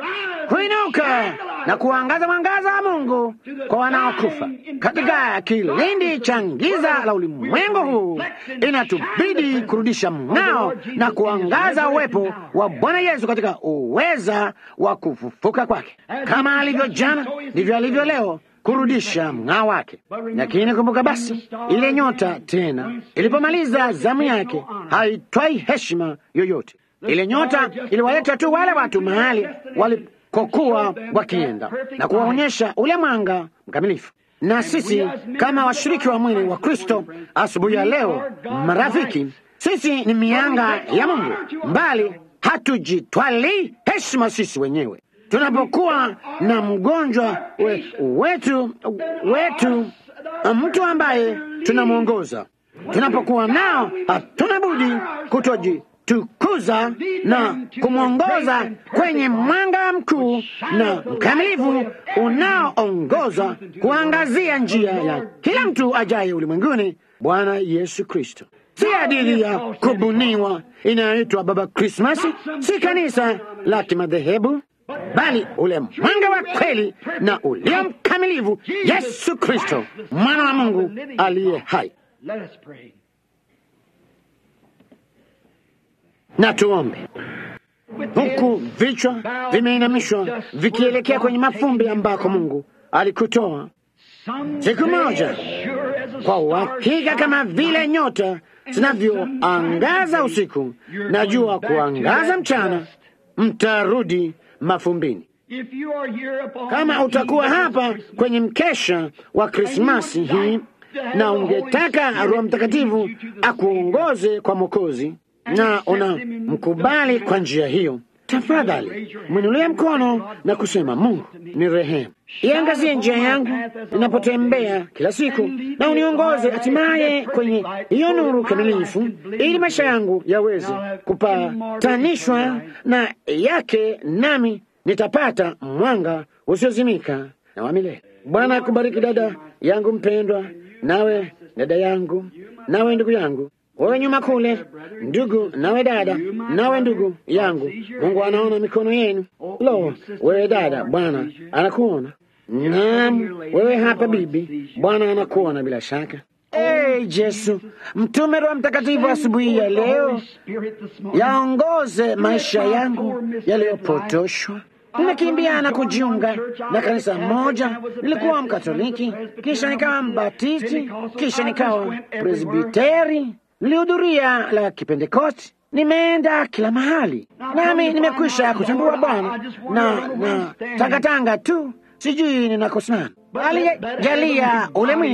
Speaker 1: Kuinuka na kuangaza mwangaza wa Mungu kwa wanaokufa katika kilindi cha giza la ulimwengu huu. Inatubidi kurudisha mng'ao na kuangaza uwepo wa Bwana Yesu katika uweza wa kufufuka kwake. Kama alivyo jana, ndivyo alivyo leo, kurudisha mng'ao wake. Lakini kumbuka basi, ile nyota tena ilipomaliza zamu yake, haitwai heshima yoyote. Ile nyota iliwaleta tu wale watu mahali walikokuwa wakienda na kuwaonyesha ule mwanga mkamilifu. Na sisi kama washiriki wa mwili wa Kristo asubuhi ya leo, marafiki, sisi ni mianga ya Mungu, mbali hatujitwali heshima sisi wenyewe. Tunapokuwa na mgonjwa we, wetu wetu, mtu ambaye tunamwongoza, tunapokuwa nao, hatuna budi kutoji tukuza na kumwongoza kwenye mwanga mkuu na mkamilifu unaoongoza kuangazia njia ya kila mtu ajaye ulimwenguni, Bwana Yesu Kristo. Si hadithi ya kubuniwa inayoitwa Baba Krismasi, si kanisa la kimadhehebu, bali ule mwanga wa kweli na ulio mkamilifu, Yesu Kristo, mwana wa Mungu aliye hai. Na tuombe huku vichwa vimeinamishwa vikielekea kwenye mafumbi ambako Mungu alikutoa siku moja. Kwa uhakika, kama vile nyota zinavyoangaza usiku na jua kuangaza mchana, mtarudi mafumbini. Kama utakuwa hapa kwenye mkesha wa Krismasi hii na ungetaka Roho Mtakatifu akuongoze kwa Mwokozi na unamkubali kwa njia hiyo, tafadhali mwinulie mkono na kusema, Mungu ni rehemu, iangazie njia yangu ninapotembea kila siku, na uniongoze hatimaye kwenye hiyo nuru kamilifu, ili maisha yangu yaweze kupatanishwa na yake, nami nitapata mwanga usiozimika na wa milele. Bwana akubariki dada yangu mpendwa, nawe dada yangu, nawe ndugu yangu wewe nyuma kule, ndugu, nawe dada, nawe ndugu yangu, Mungu anaona mikono yenu. Lo, wewe dada, Bwana anakuona. Naam, wewe hapa bibi, Bwana anakuona bila shaka. Hey, Yesu, mtume Roho Mtakatifu asubuhi ya leo yaongoze maisha yangu yaliyopotoshwa. Nimekimbia na kujiunga na kanisa moja. Nilikuwa Mkatoliki, kisha nikawa Mbatisti, kisha nikawa Presbiteri. Nilihudhuria la Kipentekosti, nimeenda kila mahali, nami nimekwisha kutambua Bwana na na tangatanga tu, sijui ninakosimama. Alijalia ule mwili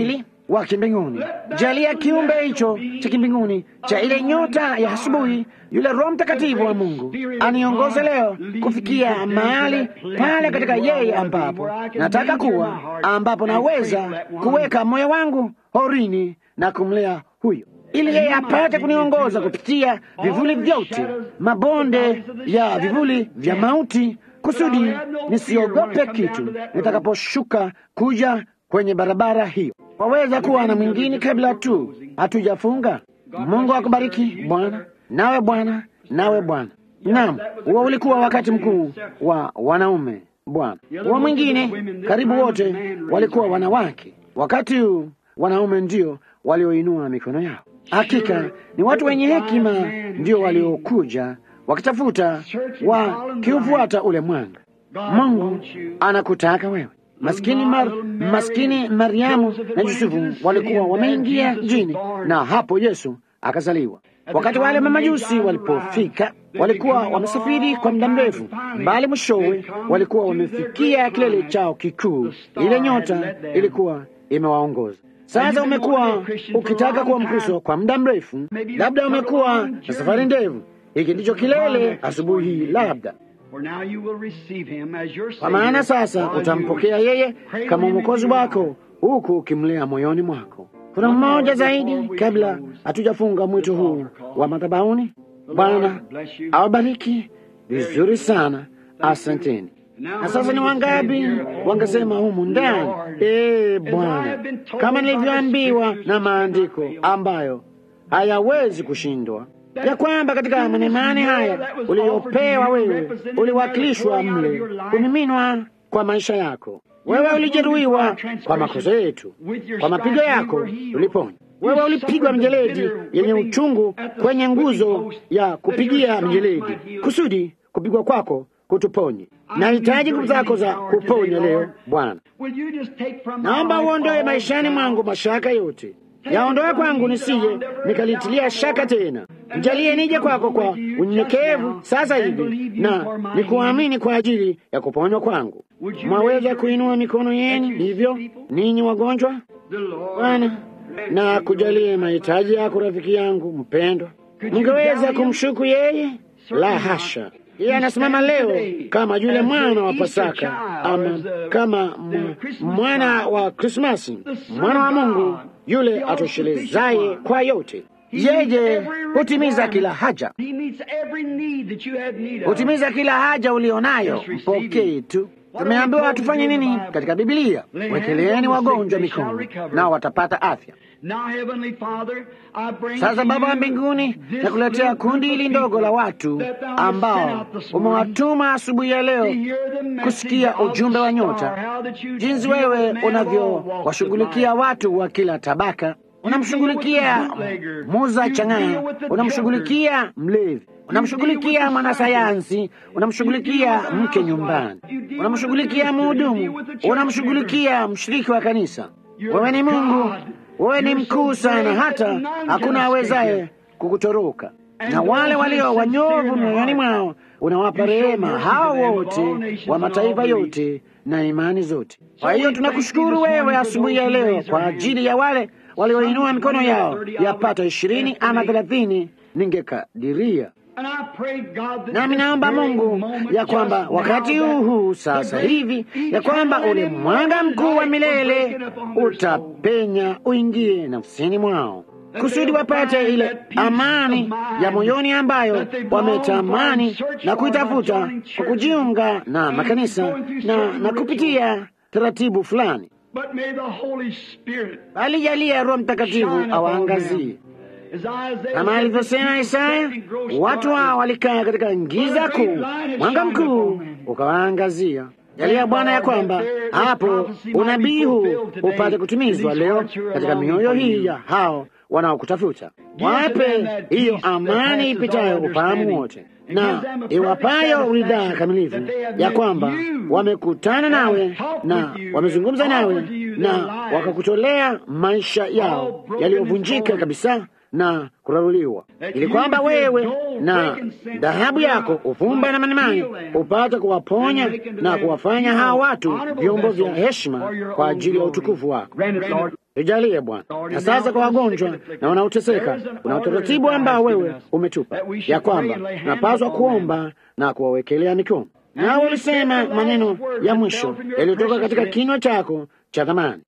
Speaker 1: wa kimbinguni. Jalia kiumbe hicho cha kimbinguni cha ile nyota ya asubuhi, yule Roho Mtakatifu wa Mungu aniongoze leo kufikia mahali pale katika yeye ambapo nataka kuwa, ambapo naweza kuweka moyo wangu horini na kumlea huyo ili yeye apate kuniongoza kupitia vivuli vyote, mabonde ya vivuli vya mauti, kusudi nisiogope kitu nitakaposhuka kuja kwenye barabara hiyo. Waweza kuwa na mwingine kabla tu hatujafunga. Mungu akubariki Bwana, nawe Bwana, nawe Bwana. Naam, huo ulikuwa wakati mkuu wa wanaume Bwana. Huo mwingine karibu wote walikuwa wanawake. Wakati huu wanaume ndio walioinua mikono yao. Hakika ni watu wenye hekima ndio waliokuja wakitafuta wakiufuata ule mwanga. Mungu anakutaka wewe. Maskini, Mar, maskini Mariamu na Yusufu walikuwa wameingia mjini, na hapo Yesu akazaliwa. Wakati wale mamajusi walipofika, walikuwa wamesafiri kwa muda mrefu, bali mwishowe walikuwa wamefikia kilele chao kikuu. Ile nyota ilikuwa imewaongoza. Sasa umekuwa ukitaka kuwa Mkristo kwa muda mrefu, labda umekuwa na safari ndefu. Hiki ndicho kilele asubuhi hii, labda kwa maana sasa utampokea yeye kama mwokozi wako, huku ukimlea moyoni mwako. Kuna mmoja zaidi kabla hatujafunga mwito huu wa madhabahuni. Bwana awabariki vizuri sana, asanteni. Na sasa ni wangapi wangesema humu ndani, ee Bwana, kama nilivyoambiwa na maandiko ambayo hayawezi kushindwa, ya kwamba katika manemane haya uliyopewa wewe uliwakilishwa mle, umiminwa kwa maisha yako. Wewe ulijeruhiwa kwa makosa yetu, kwa mapigo yako uliponywa. Wewe ulipigwa mjeledi yenye uchungu kwenye nguzo ya kupigia mjeledi, kusudi kupigwa kwako kutuponye. Nahitaji nguvu zako za kuponya leo Bwana. Naomba uondoe maishani mwangu mashaka yote, yaondoe kwangu nisije nikalitilia shaka tena. Mjalie nije kwako kwa unyenyekevu sasa hivi na nikuamini kwa ajili ya kuponywa kwangu. Mwaweza kuinua mikono yenu hivyo, ninyi wagonjwa. Bwana, na kujalie mahitaji yako, rafiki yangu mpendwa. Ningeweza kumshuku yeye? La hasha. Yeye anasimama leo kama yule mwana wa Pasaka, ama kama mwana wa Krismasi, mwana wa Mungu yule atoshelezaye kwa yote. Yeye hutimiza kila haja, hutimiza kila haja ulionayo. Mpokee tu. Tumeambiwa tufanye nini katika Biblia? Wekeleeni wagonjwa mikono, nao watapata afya. Sasa Baba wa mbinguni, nakuletea kundi hili ndogo la watu ambao umewatuma asubuhi ya leo kusikia ujumbe wa nyota, jinsi wewe unavyowashughulikia watu wa kila tabaka. Unamshughulikia muza chang'aa, unamshughulikia mlevi, unamshughulikia mwanasayansi, unamshughulikia mke nyumbani, unamshughulikia mhudumu, unamshughulikia mshiriki wa kanisa. Wewe ni Mungu, wewe ni mkuu sana, hata hakuna awezaye kukutoroka. Na wale walio wanyovu mioyoni mwao unawapa rehema hao wote wa mataifa yote na imani zote. Kwa hiyo tunakushukuru wewe asubuhi ya leo kwa ajili ya wale walioinua mikono yao yapata ishirini ama thelathini, ningekadiria nami naomba Mungu ya kwamba wakati huu huu sasa hivi, ya kwamba ule mwanga mkuu wa milele utapenya uingie nafsini mwao, kusudi wapate ile amani ya moyoni ambayo wametamani na kuitafuta kwa kujiunga na makanisa na, na kupitia taratibu fulani, bali jalia Roho Mtakatifu awaangazie kama alivyosema Isaya, watu hao walikaa katika giza kuu, mwanga mkuu ukawaangazia. Jalia Bwana ya kwamba hapo unabii huu upate kutimizwa leo katika mioyo hii ya hao wanaokutafuta. Wape hiyo amani ipitayo ufahamu wote na iwapayo uridhaa kamilifu, ya kwamba wamekutana nawe na wamezungumza nawe na wakakutolea maisha yao yaliyovunjika kabisa na kuraruliwa, ili kwamba wewe na dhahabu yako ufumba na manemane upate kuwaponya na kuwafanya hawa watu vyombo vya heshima kwa ajili ya utukufu wako. Tujalie Bwana. Na sasa kwa wagonjwa na wanaoteseka, kuna utaratibu ambao wewe umetupa ya kwamba tunapaswa kuomba na kuwawekelea mikono. Nao ulisema maneno ya mwisho yaliyotoka katika kinywa chako cha thamani,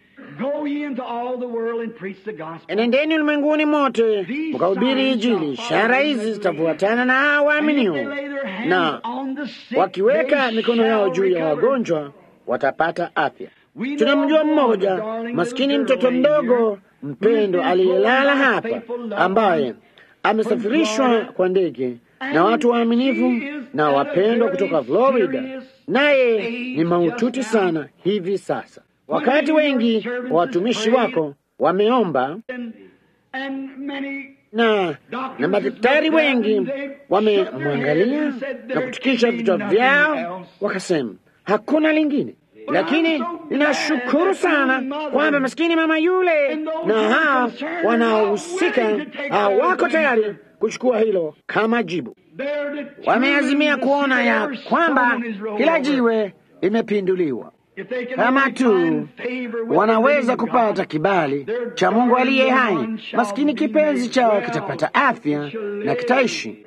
Speaker 1: enendeni ulimwenguni mote mkahubiri Injili. Ishara hizi zitafuatana na hao waaminio, na wakiweka mikono yao juu ya wagonjwa watapata afya. Tunamjua mmoja maskini, mtoto mdogo mpendo aliyelala hapa, ambaye amesafirishwa kwa ndege na watu waaminifu na wapendwa kutoka Florida, naye ni mahututi sana hivi sasa. Wakati wengi wa watumishi wako wameomba na na madaktari wengi wamemwangalia na kutikisha vichwa vyao, wakasema hakuna lingine lakini ninashukuru sana kwamba maskini mama yule na hao wanaohusika hawako tayari kuchukua hilo kama jibu. Wameazimia kuona ya kwamba kila jiwe limepinduliwa. Kama tu wanaweza kupata kibali cha Mungu aliye hai, maskini kipenzi chao kitapata afya na kitaishi.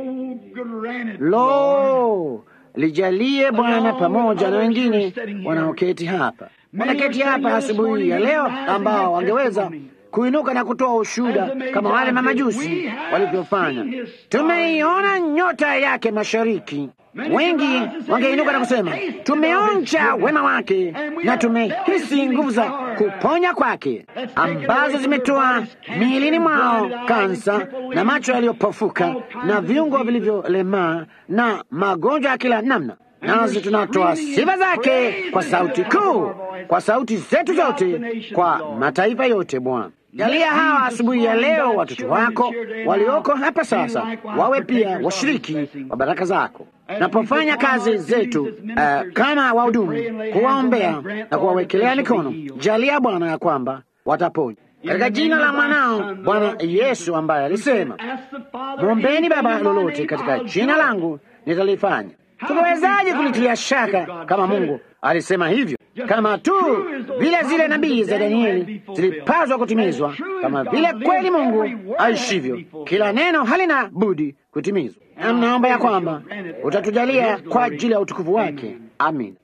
Speaker 1: Lo, lijalie Bwana pamoja na wengine wanaoketi hapa, wanaketi hapa asubuhi ya leo, ambao wangeweza kuinuka na kutoa ushuhuda kama wale mamajusi walivyofanya. Tumeiona nyota yake mashariki. Wengi wangeinuka na kusema tumeonja wema wake na tumehisi nguvu za kuponya kwake, ambazo zimetoa miilini mwao kansa na macho yaliyopofuka na viungo vilivyolemaa na magonjwa ya kila namna. Nasi tunatoa sifa zake kwa sauti kuu, kwa sauti zetu zote, kwa mataifa yote. Bwana, jalia hawa asubuhi ya leo watoto wako walioko hapa sasa wawe pia washiriki wa baraka zako napofanya kazi zetu uh, kama wahudumu, kuwaombea na kuwawekelea mikono. Jalia Bwana ya kwamba wataponywa katika jina la mwanao Bwana Yesu, ambaye alisema mwombeni Baba lolote katika jina langu nitalifanya. Tunawezaje kulitilia shaka kama Mungu alisema hivyo? Kama tu vile zile nabii za Danieli zilipaswa kutimizwa, kama vile kweli Mungu aishivyo, kila neno halina budi kutimizwa. Na mnaomba ya kwamba utatujalia kwa ajili ya utukufu wake. Amin.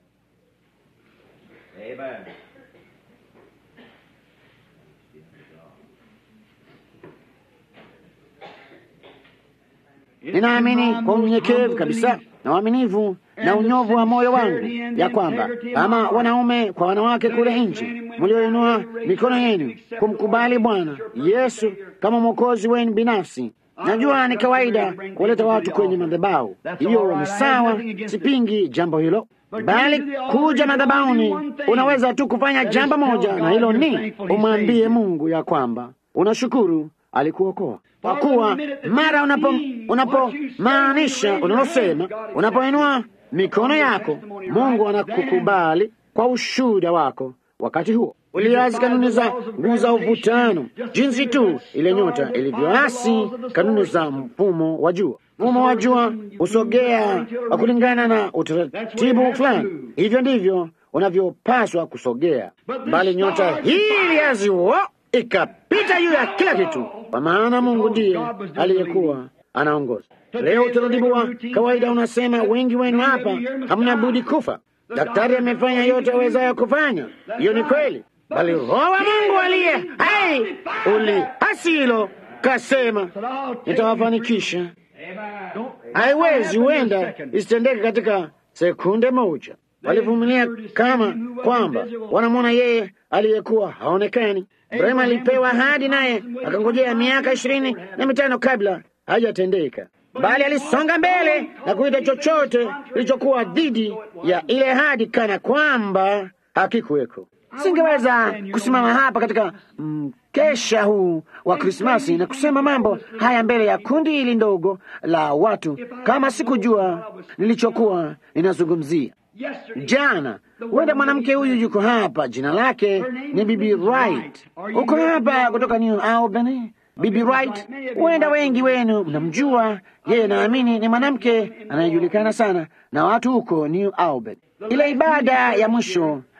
Speaker 1: Ninaamini kwa unyenyekevu kabisa na uaminifu na unyovu wa moyo wangu ya kwamba kama wanaume kwa wanawake kule nje mlioinua mikono yenu kumkubali Bwana Yesu kama mwokozi wenu binafsi, najua ni kawaida kuleta watu kwenye madhabahu. Hiyo ni sawa, sipingi jambo hilo, bali kuja madhabahuni unaweza tu kufanya jambo moja, na hilo ni umwambie Mungu ya kwamba unashukuru alikuokoa kwa kuwa mara unapomaanisha unapo unalosema, unapoinua mikono yako, Mungu anakukubali kwa ushuhuda wako. Wakati huo uliasi kanuni za nguvu za uvutano, jinsi tu ile nyota ilivyoasi kanuni za mfumo wa jua. Mfumo wa jua husogea kulingana na utaratibu fulani, hivyo ndivyo unavyopaswa kusogea, bali nyota hii iliasi huo ikapita juu ya kila kitu, kwa maana Mungu ndiye aliyekuwa anaongoza. Leo utaratibu wa kawaida unasema wengi wenu hapa hamna budi kufa. Daktari amefanya yote awezayo kufanya, hiyo ni kweli, bali Roho wa Mungu aliye hai ulihasi hilo, kasema nitawafanikisha. Haiwezi, huenda isitendeke katika sekunde moja. Walivumilia kama kwamba wanamwona yeye aliyekuwa haonekani. Ibrahimu alipewa ahadi, naye akangojea miaka ishirini na mitano kabla hajatendeka, bali alisonga mbele na kuita chochote kilichokuwa dhidi ya ile ahadi kana kwamba hakikuweko. Singeweza kusimama hapa katika mkesha huu wa Krismasi na kusema mambo haya mbele ya kundi hili ndogo la watu kama sikujua nilichokuwa ninazungumzia. Jana huenda mwanamke huyu yuko hapa, jina lake ni Bibi Wright. Uko hapa kutoka New Albany, Bibi Wright. Huenda wengi wenu mnamjua yeye, naamini ni mwanamke anayejulikana sana na watu huko New Albany. Ile ibada ya mwisho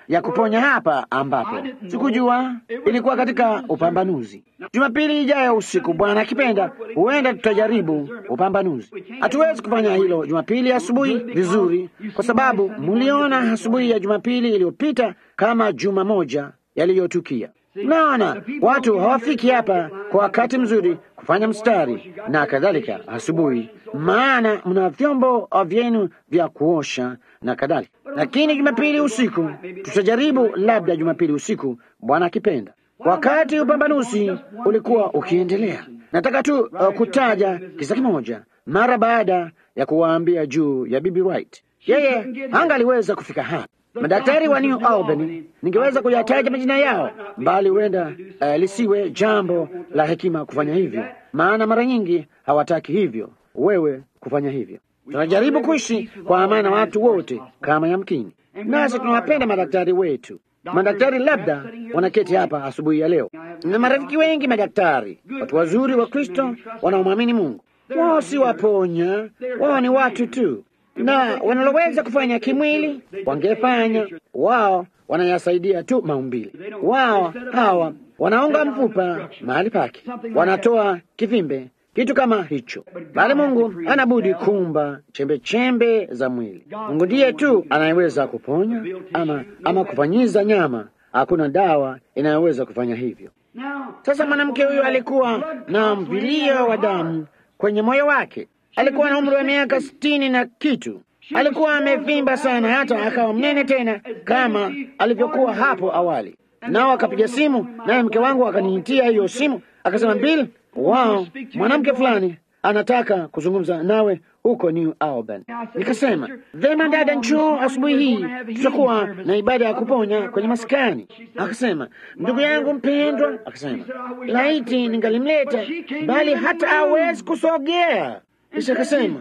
Speaker 1: ya kuponya hapa, ambapo sikujua ilikuwa katika upambanuzi. Jumapili ijayo usiku, Bwana akipenda, huenda tutajaribu upambanuzi. Hatuwezi kufanya hilo Jumapili asubuhi vizuri, kwa sababu muliona asubuhi ya Jumapili iliyopita kama juma moja yaliyotukia. Naona watu hawafiki hapa kwa wakati mzuri kufanya mstari na kadhalika asubuhi, maana mna vyombo vyenu vya kuosha na kadhalika. Lakini Jumapili usiku tutajaribu, labda Jumapili usiku, Bwana akipenda. Wakati upambanuzi ulikuwa ukiendelea, nataka tu uh, kutaja kisa kimoja mara baada ya kuwaambia juu ya Bibi Wright. Yeye hangaliweza kufika hapa. Madaktari wa New Albany, ningeweza kuyataja majina yao, bali huenda uh, lisiwe jambo la hekima kufanya hivyo, maana mara nyingi hawataki hivyo wewe kufanya hivyo. Tunajaribu kuishi kwa amani na watu wote kama yamkini, nasi tunawapenda madaktari wetu. Madaktari labda wanaketi hapa asubuhi ya leo, na marafiki wengi madaktari, watu wazuri wa Kristo wanaomwamini Mungu. Wao si waponya, wao ni watu tu na wanaloweza kufanya kimwili wangefanya. Wao wanayasaidia tu maumbili. Wao hawa wanaunga mfupa mahali pake, wanatoa kivimbe, kitu kama hicho, bali Mungu anabudi kumba chembe chembe za mwili. Mungu ndiye tu anayeweza kuponya ama, ama kufanyiza nyama. Hakuna dawa inayoweza kufanya hivyo. Sasa mwanamke huyu alikuwa na mvilio wa damu kwenye moyo wake. Alikuwa na umri wa miaka sitini na kitu. Alikuwa amevimba sana, hata akawa mnene tena kama alivyokuwa hapo awali. Nao akapiga simu, naye mke wangu akaniitia hiyo simu, akasema, Bill, wao mwanamke fulani anataka kuzungumza nawe huko New Albany. Nikasema, vema dada, njoo asubuhi hii, tutakuwa na ibada ya kuponya kwenye maskani. Akasema, ndugu yangu mpendwa, akasema, laiti ningalimleta, bali hata hawezi kusogea. Kisha akasema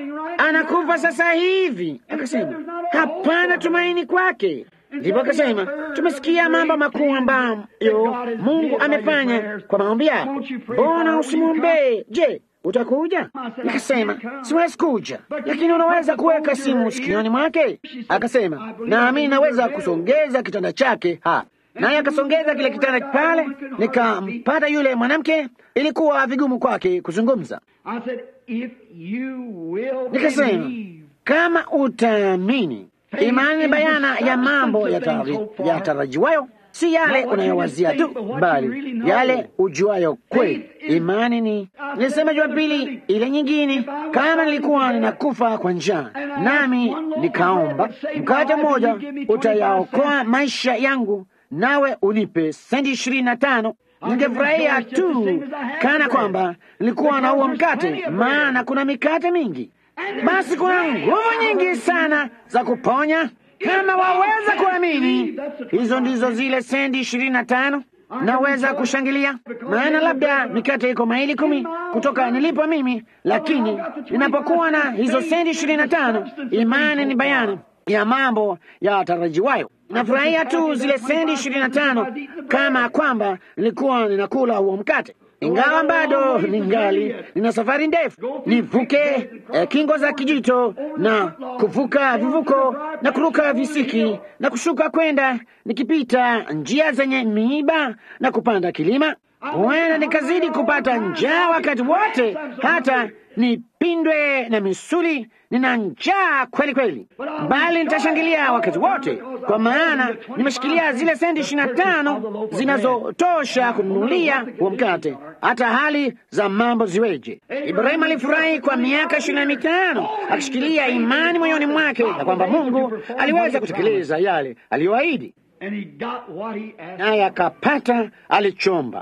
Speaker 1: anakufa sasa hivi. Akasema hapana tumaini kwake. Ndipo akasema tumesikia mambo makuu ambayo Mungu amefanya kwa maombi yako, mbona usimwombee? Je, utakuja? Nikasema siwezi kuja, lakini unaweza kuweka simu sikioni mwake. Akasema nami naweza kusongeza kitanda chake ha naye akasongeza kile kitanda pale, nikampata yule mwanamke. Ilikuwa vigumu kwake kuzungumza. Nikasema kama utaamini, imani bayana ya mambo yatarajiwayo, si yale unayowazia tu, bali yale ujuayo kweli. Imani ni nilisema Jumapili ile nyingine, kama nilikuwa ninakufa kwa njaa, nami nikaomba mkate mmoja utayaokoa maisha yangu nawe unipe senti ishirini na tano ningefurahia tu kana kwamba nilikuwa na huo mkate, maana kuna mikate mingi. Basi kuna nguvu nyingi sana za kuponya. Kama waweza kuamini, hizo ndizo zile senti ishirini na tano. Naweza kushangilia, maana labda mikate iko maili kumi kutoka nilipo mimi, lakini ninapokuwa na hizo senti ishirini na tano, imani ni bayana ya mambo ya tarajiwayo. Nafurahia tu zile sendi ishirini na tano kama kwamba nilikuwa ninakula huo mkate, ingawa bado ningali nina safari ndefu, nivuke eh, kingo za kijito na kuvuka vivuko na kuruka visiki na kushuka kwenda nikipita njia zenye miiba na kupanda kilima. Huenda nikazidi kupata njaa wakati wote, hata nipindwe na misuli. Nina njaa kweli kweli, bali nitashangilia wakati wote, kwa maana nimeshikilia zile senti ishirini na tano zinazotosha kununulia huo mkate, hata hali za mambo ziweje. Ibrahimu alifurahi kwa miaka ishirini na mitano akishikilia imani moyoni mwake na kwamba Mungu aliweza kutekeleza yale aliyoahidi, naye akapata alichomba.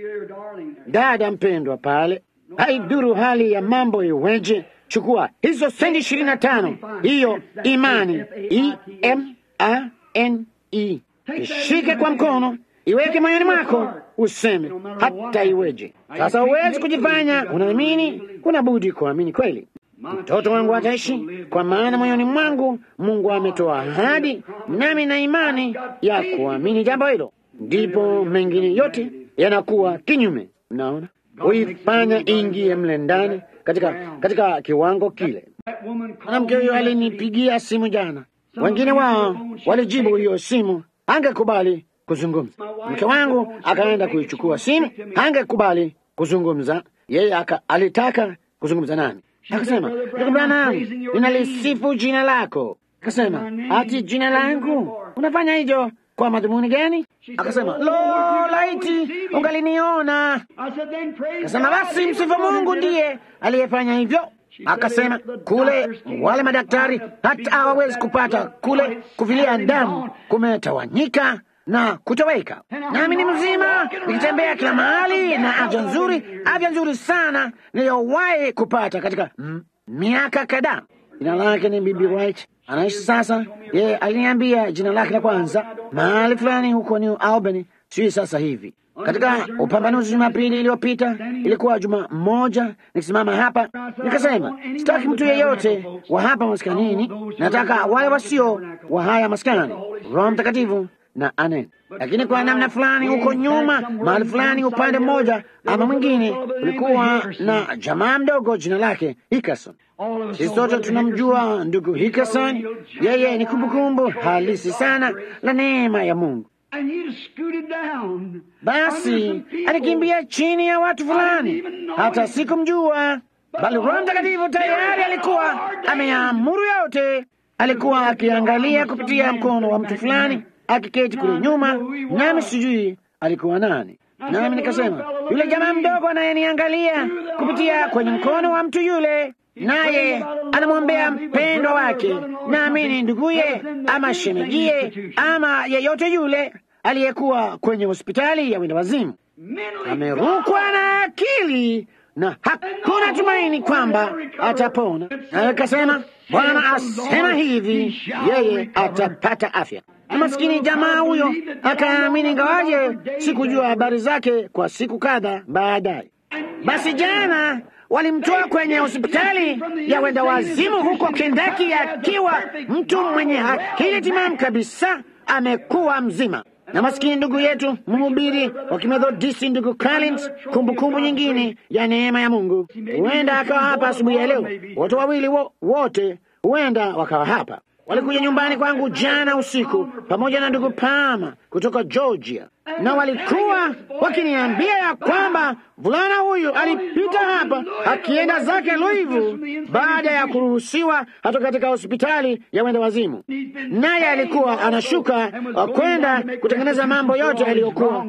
Speaker 1: Dada mpendwa, pale haiduru hali ya mambo iweje, chukua hizo senti ishirini na tano, hiyo imani E M A N E, ishike kwa mkono, iweke moyoni mwako, useme hata iweje. Sasa huwezi kujifanya unaamini, kuna budi kuamini kweli. Mtoto wangu ataishi, kwa maana moyoni mwangu Mungu ametoa ahadi, nami na imani ya kuamini jambo hilo, ndipo mengine yote yanakuwa kinyume. Mnaona, huifanya ingie mle ndani katika, katika kiwango kile. Mwanamke huyo alinipigia simu jana, Wengine wao walijibu hiyo simu, angekubali kuzungumza. Mke wangu akaenda kuichukua simu, angekubali kuzungumza. Yeye aka, alitaka kuzungumza nami, akasema, ndugu Branham, ninalisifu jina lako. Akasema, ati jina langu unafanya hivyo kwa madhumuni gani? Akasema, lo, laiti ungaliniona. Akasema, basi msifu Mungu ndiye aliyefanya hivyo. Akasema kule wale madaktari hata hawawezi kupata kule kuvilia damu kumetawanyika na kutoweka, nami ni mzima nikitembea kila mahali na afya nzuri, afya nzuri sana niliyowahi kupata katika mm, miaka kadhaa. Jina lake ni Bibi White, anaishi sasa. Yeye aliniambia jina lake la kwanza mahali fulani huko New Albany, sijui sasa hivi katika upambanuzi Jumapili iliyopita, ilikuwa juma moja, nikisimama hapa nikasema, sitaki mtu yeyote wa hapa maskanini, nataka wale wasio wa haya maskani, Roho Mtakatifu na anen. Lakini kwa namna fulani, huko nyuma, mahali fulani, upande mmoja ama mwingine, kulikuwa na jamaa mdogo, jina lake Hickerson. Sisi sote tunamjua ndugu Hickerson. Yeye ni kumbukumbu halisi sana la neema ya Mungu. Basi alikimbia chini ya watu fulani, hata sikumjua, bali Roho Mtakatifu tayari alikuwa ameamuru yote. Alikuwa akiangalia kupitia mkono wa mtu fulani akiketi kule nyuma, nami sijui alikuwa nani. Nami nikasema, yule jamaa mdogo anayeniangalia kupitia kwenye mkono wa mtu yule, naye anamwombea mpendwa wake, naamini nduguye ama shemegie ama yeyote yule aliyekuwa kwenye hospitali ya wenda wazimu, amerukwa na akili na hakuna tumaini kwamba atapona. Naye kasema, Bwana asema hivi, yeye atapata afya. Na maskini jamaa huyo akaamini, ingawaje sikujua habari zake kwa siku kadha baadaye. Basi jana walimtoa kwenye hospitali ya wenda wazimu huko Kendaki akiwa mtu mwenye akili timamu kabisa, amekuwa mzima na maskini ndugu yetu mhubiri wa Kimethodisti ndugu Collins, kumbukumbu nyingine ya neema ya Mungu, huenda akawa hapa asubuhi ya leo. Wote wawili wo, wote huenda wakawa hapa. Walikuja nyumbani kwangu jana usiku pamoja na ndugu Pama kutoka Georgia, na walikuwa wakiniambia ya kwamba vulana huyu alipita hapa akienda zake Louisville baada ya kuruhusiwa hata katika hospitali ya wenda wazimu, naye alikuwa anashuka kwenda kutengeneza mambo yote aliyokuwa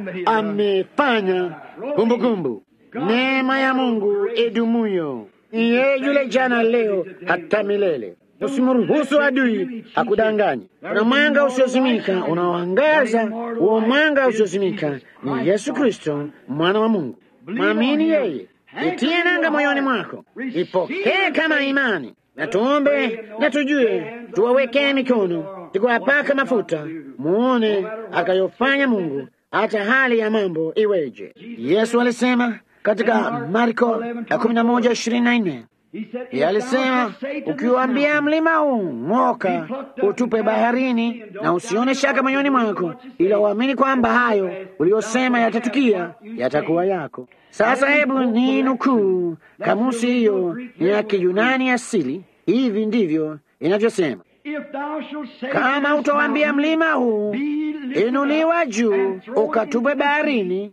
Speaker 1: amefanya. Kumbukumbu, neema ya Mungu idumuyo, yeye yule jana, leo, hata milele. Usimruhusu adui akudanganye. Kuna mwanga usiozimika unaoangaza. Huo mwanga usiozimika ni Yesu Kristo, mwana wa Mungu. Mwamini yeye, itie nanga moyoni mwako, ipokee kama imani, na tuombe na tujue, tuwawekee mikono, tukiwapaka mafuta, muone akayofanya Mungu, hata hali ya mambo iweje. Yesu alisema katika Marko ya kumi na moja ishirini na nne Yeye alisema ukiwaambia mlima huu ng'oka, utupe baharini, na usione shaka moyoni mwako, ila uamini kwamba hayo uliyosema yatatukia, yatakuwa yako. Sasa hebu ni nukuu kamusi hiyo, ni ya Kiyunani asili. Hivi ndivyo inavyosema: kama utawaambia mlima huu inuliwa juu, ukatupe baharini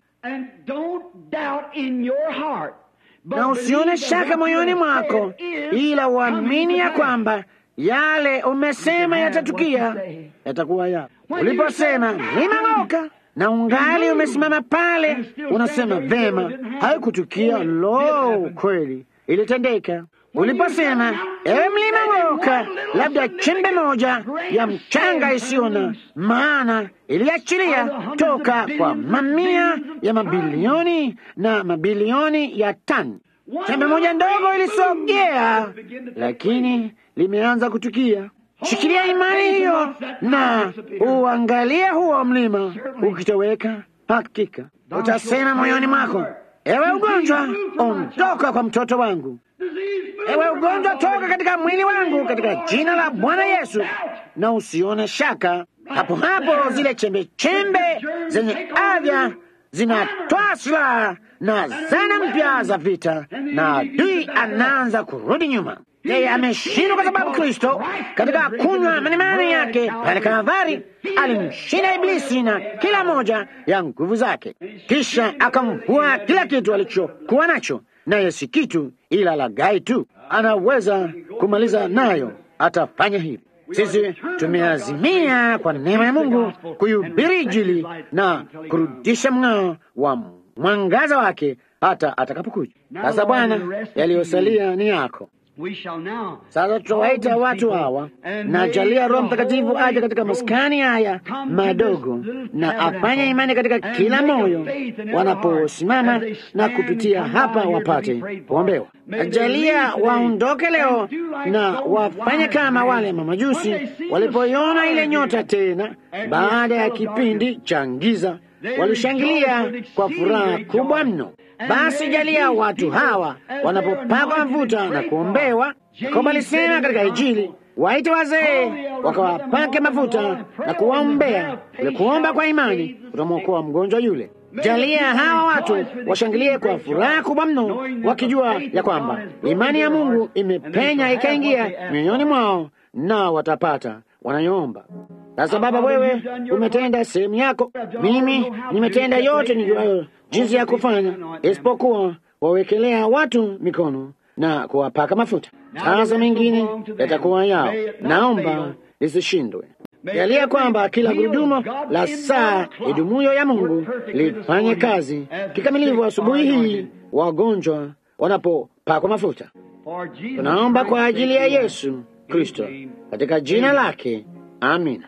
Speaker 1: na usione shaka moyoni mwako, ila uamini ya kwamba yale umesema yatatukia, yatakuwa yako. Uliposema mlima ng'oka, na ungali umesimama pale, unasema vema, haikutukia. Lo, kweli ilitendeka. Uliposema ewe mlima ng'oka, labda chembe moja ya mchanga isiyo na maana iliachilia toka kwa mamia ya mabilioni na mabilioni ya tani. Chembe moja ndogo ilisogea, lakini limeanza kutukia. Shikilia imani hiyo na uangalia huo mlima ukitoweka. Hakika utasema moyoni mwako, ewe ugonjwa, ondoka kwa mtoto wangu. Ewe ugonjwa, toka katika mwili wangu, katika jina la Bwana Yesu, na usione shaka. Hapo hapo zile chembe chembe zenye afya zinatwaa silaha na zana mpya za vita, na adui anaanza kurudi nyuma. Yeye ameshindwa kwa sababu Kristo katika kunywa manimani yake pale Kalvari alimshinda Iblisi na kila moja ya nguvu zake, kisha akamvua kila kitu alichokuwa nacho, naye si kitu ila lagai tu. Anaweza kumaliza nayo, atafanya hivi. Sisi tumeazimia kwa neema ya Mungu kuhubiri Injili na kurudisha mng'ao wa mwangaza wake hata atakapokuja. Sasa Bwana, yaliyosalia ni yako. Sasa tutawaita watu hawa na jalia Roho Mtakatifu aje katika maskani haya madogo na afanye imani katika kila moyo wanaposimama na kupitia hapa wapate kuombewa. Jalia waondoke leo na wafanye kama wale mamajusi walipoiona ile nyota tena baada ya kipindi cha giza, walishangilia kwa furaha kubwa mno. Basi jalia watu hawa wanapopakwa mafuta na kuombewa, kama alisema katika Injili, waite wazee wakawapake mafuta na kuwaombea. Ule kuomba kwa imani utamwokoa mgonjwa yule. Jalia hawa watu washangilie kwa furaha kubwa mno, wakijua ya kwamba imani ya Mungu imepenya ikaingia mioyoni mwao, na watapata wanayoomba. Sasa Baba, wewe umetenda sehemu yako, mimi nimetenda yote nijuayo jinsi ya kufanya, isipokuwa wawekelea watu mikono na kuwapaka mafuta. Sasa mengine yatakuwa yao, naomba lisishindwe. Jalia kwamba kila gurudumu la saa idumuyo ya Mungu lifanye kazi kikamilifu asubuhi hii, wagonjwa wanapopakwa mafuta. Tunaomba kwa ajili ya Yesu Kristo, katika jina lake, amina.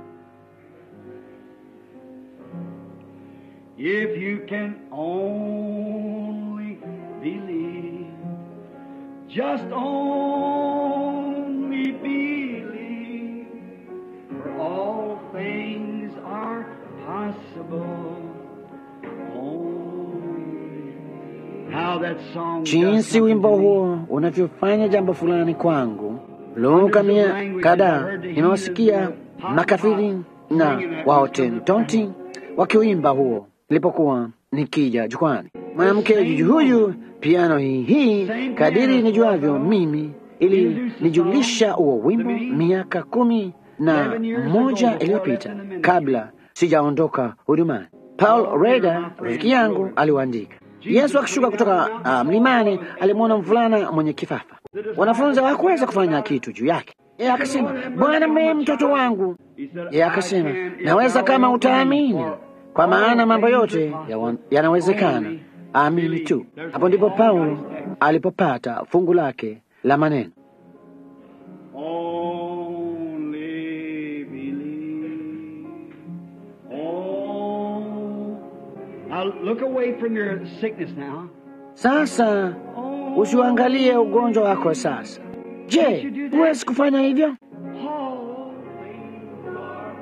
Speaker 2: If you can only believe, just only believe, for all things are possible. Only. How that song does
Speaker 1: Jinsi
Speaker 2: something
Speaker 1: wimbo
Speaker 2: to me.
Speaker 1: huo unavyofanya jambo fulani kwangu. Luka mia kadhaa nimewasikia makafiri na wahotentonti wakiuimba huo nilipokuwa nikija jukwani. Mwanamke juju huyu piano hii hii, kadiri nijuavyo mimi, ili nijulisha huo wimbo miaka kumi na moja iliyopita kabla sijaondoka hudumani. Paul Reda rafiki yangu aliuandika. Yesu akishuka kutoka ah, mlimani alimwona mvulana mwenye kifafa. Wanafunzi hawakuweza kufanya kitu juu yake. Yeye akasema, Bwana, mrehemu mtoto wangu. Yeye akasema, naweza kama utaamini, kwa maana mambo yote yawa- yanawezekana. Amini tu. Hapo ndipo Paulo alipopata fungu lake la maneno.
Speaker 2: Only believe. Oh. Now look away from your sickness now.
Speaker 1: Sasa usiuangalie ugonjwa wako sasa. Je, huwezi kufanya hivyo?
Speaker 2: All things are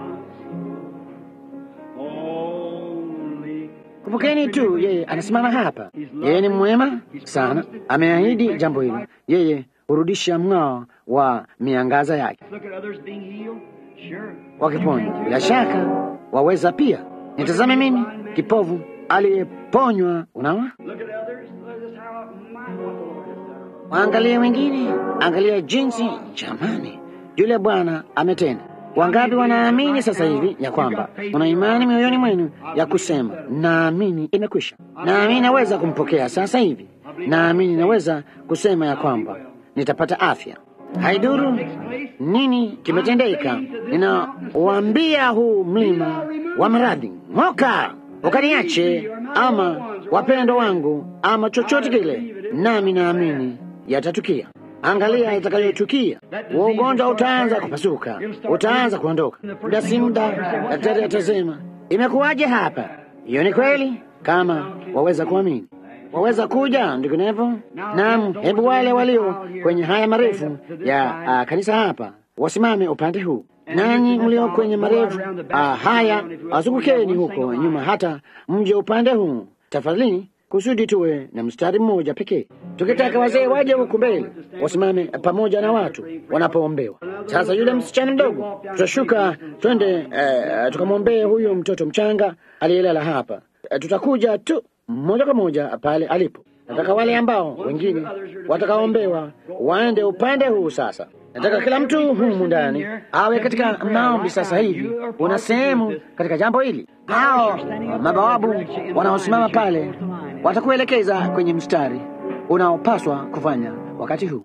Speaker 2: possible. Only.
Speaker 1: Kumbukeni tu, yeye anasimama hapa. Yeye ni mwema sana, ameahidi jambo hili. Yeye hurudisha mng'ao wa miangaza yake
Speaker 2: Look at others being healed. Sure.
Speaker 1: wakiponywa. Bila shaka waweza pia. Nitazame mimi kipovu aliyeponywa. Unaona,
Speaker 2: Look at others. Look at how my what the Lord has done.
Speaker 1: waangalie wengine, angalia jinsi, jamani, yule Bwana ametenda. Wangapi wanaamini sasa hivi ya kwamba una imani mioyoni mwenu ya kusema naamini imekwisha, naamini naweza kumpokea sasa hivi, naamini naweza kusema ya kwamba nitapata afya. Haiduru nini kimetendeka, ninawaambia huu mlima wa maradhi, ng'oka ukaniache, ama wapendo wangu, ama chochote kile, nami naamini yatatukia. Angalia itakayotukia. Huo ugonjwa utaanza kupasuka, utaanza kuondoka. Muda si muda, daktari atasema imekuwaje hapa. Hiyo ni kweli, kama waweza kuamini. Waweza kuja ndivyo. Naam, hebu wale walio kwenye haya marefu ya uh, kanisa hapa wasimame upande huu, nanyi mlio kwenye marefu uh, haya azungukeni huko nyuma, hata mje upande huu tafadhali, kusudi tuwe na mstari mmoja pekee, tukitaka wazee waje huku mbele wasimame pamoja na watu wanapoombewa. Sasa yule msichana mdogo, tutashuka twende, uh, tukamwombee huyu mtoto mchanga aliyelala hapa. Uh, tutakuja tu moja kwa moja pale alipo. Nataka wale ambao wengine watakaombewa waende upande huu sasa. Nataka kila mtu humu ndani awe katika maombi sasa hivi. Una sehemu katika jambo hili. Hao mabawabu wanaosimama pale watakuelekeza kwenye mstari unaopaswa kufanya wakati huu.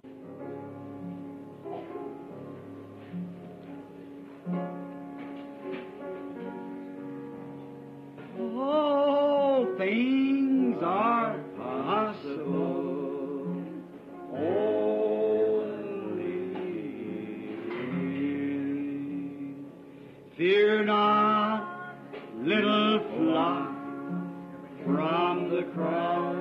Speaker 2: All things are possible. Only fear not, little flock, from the cross.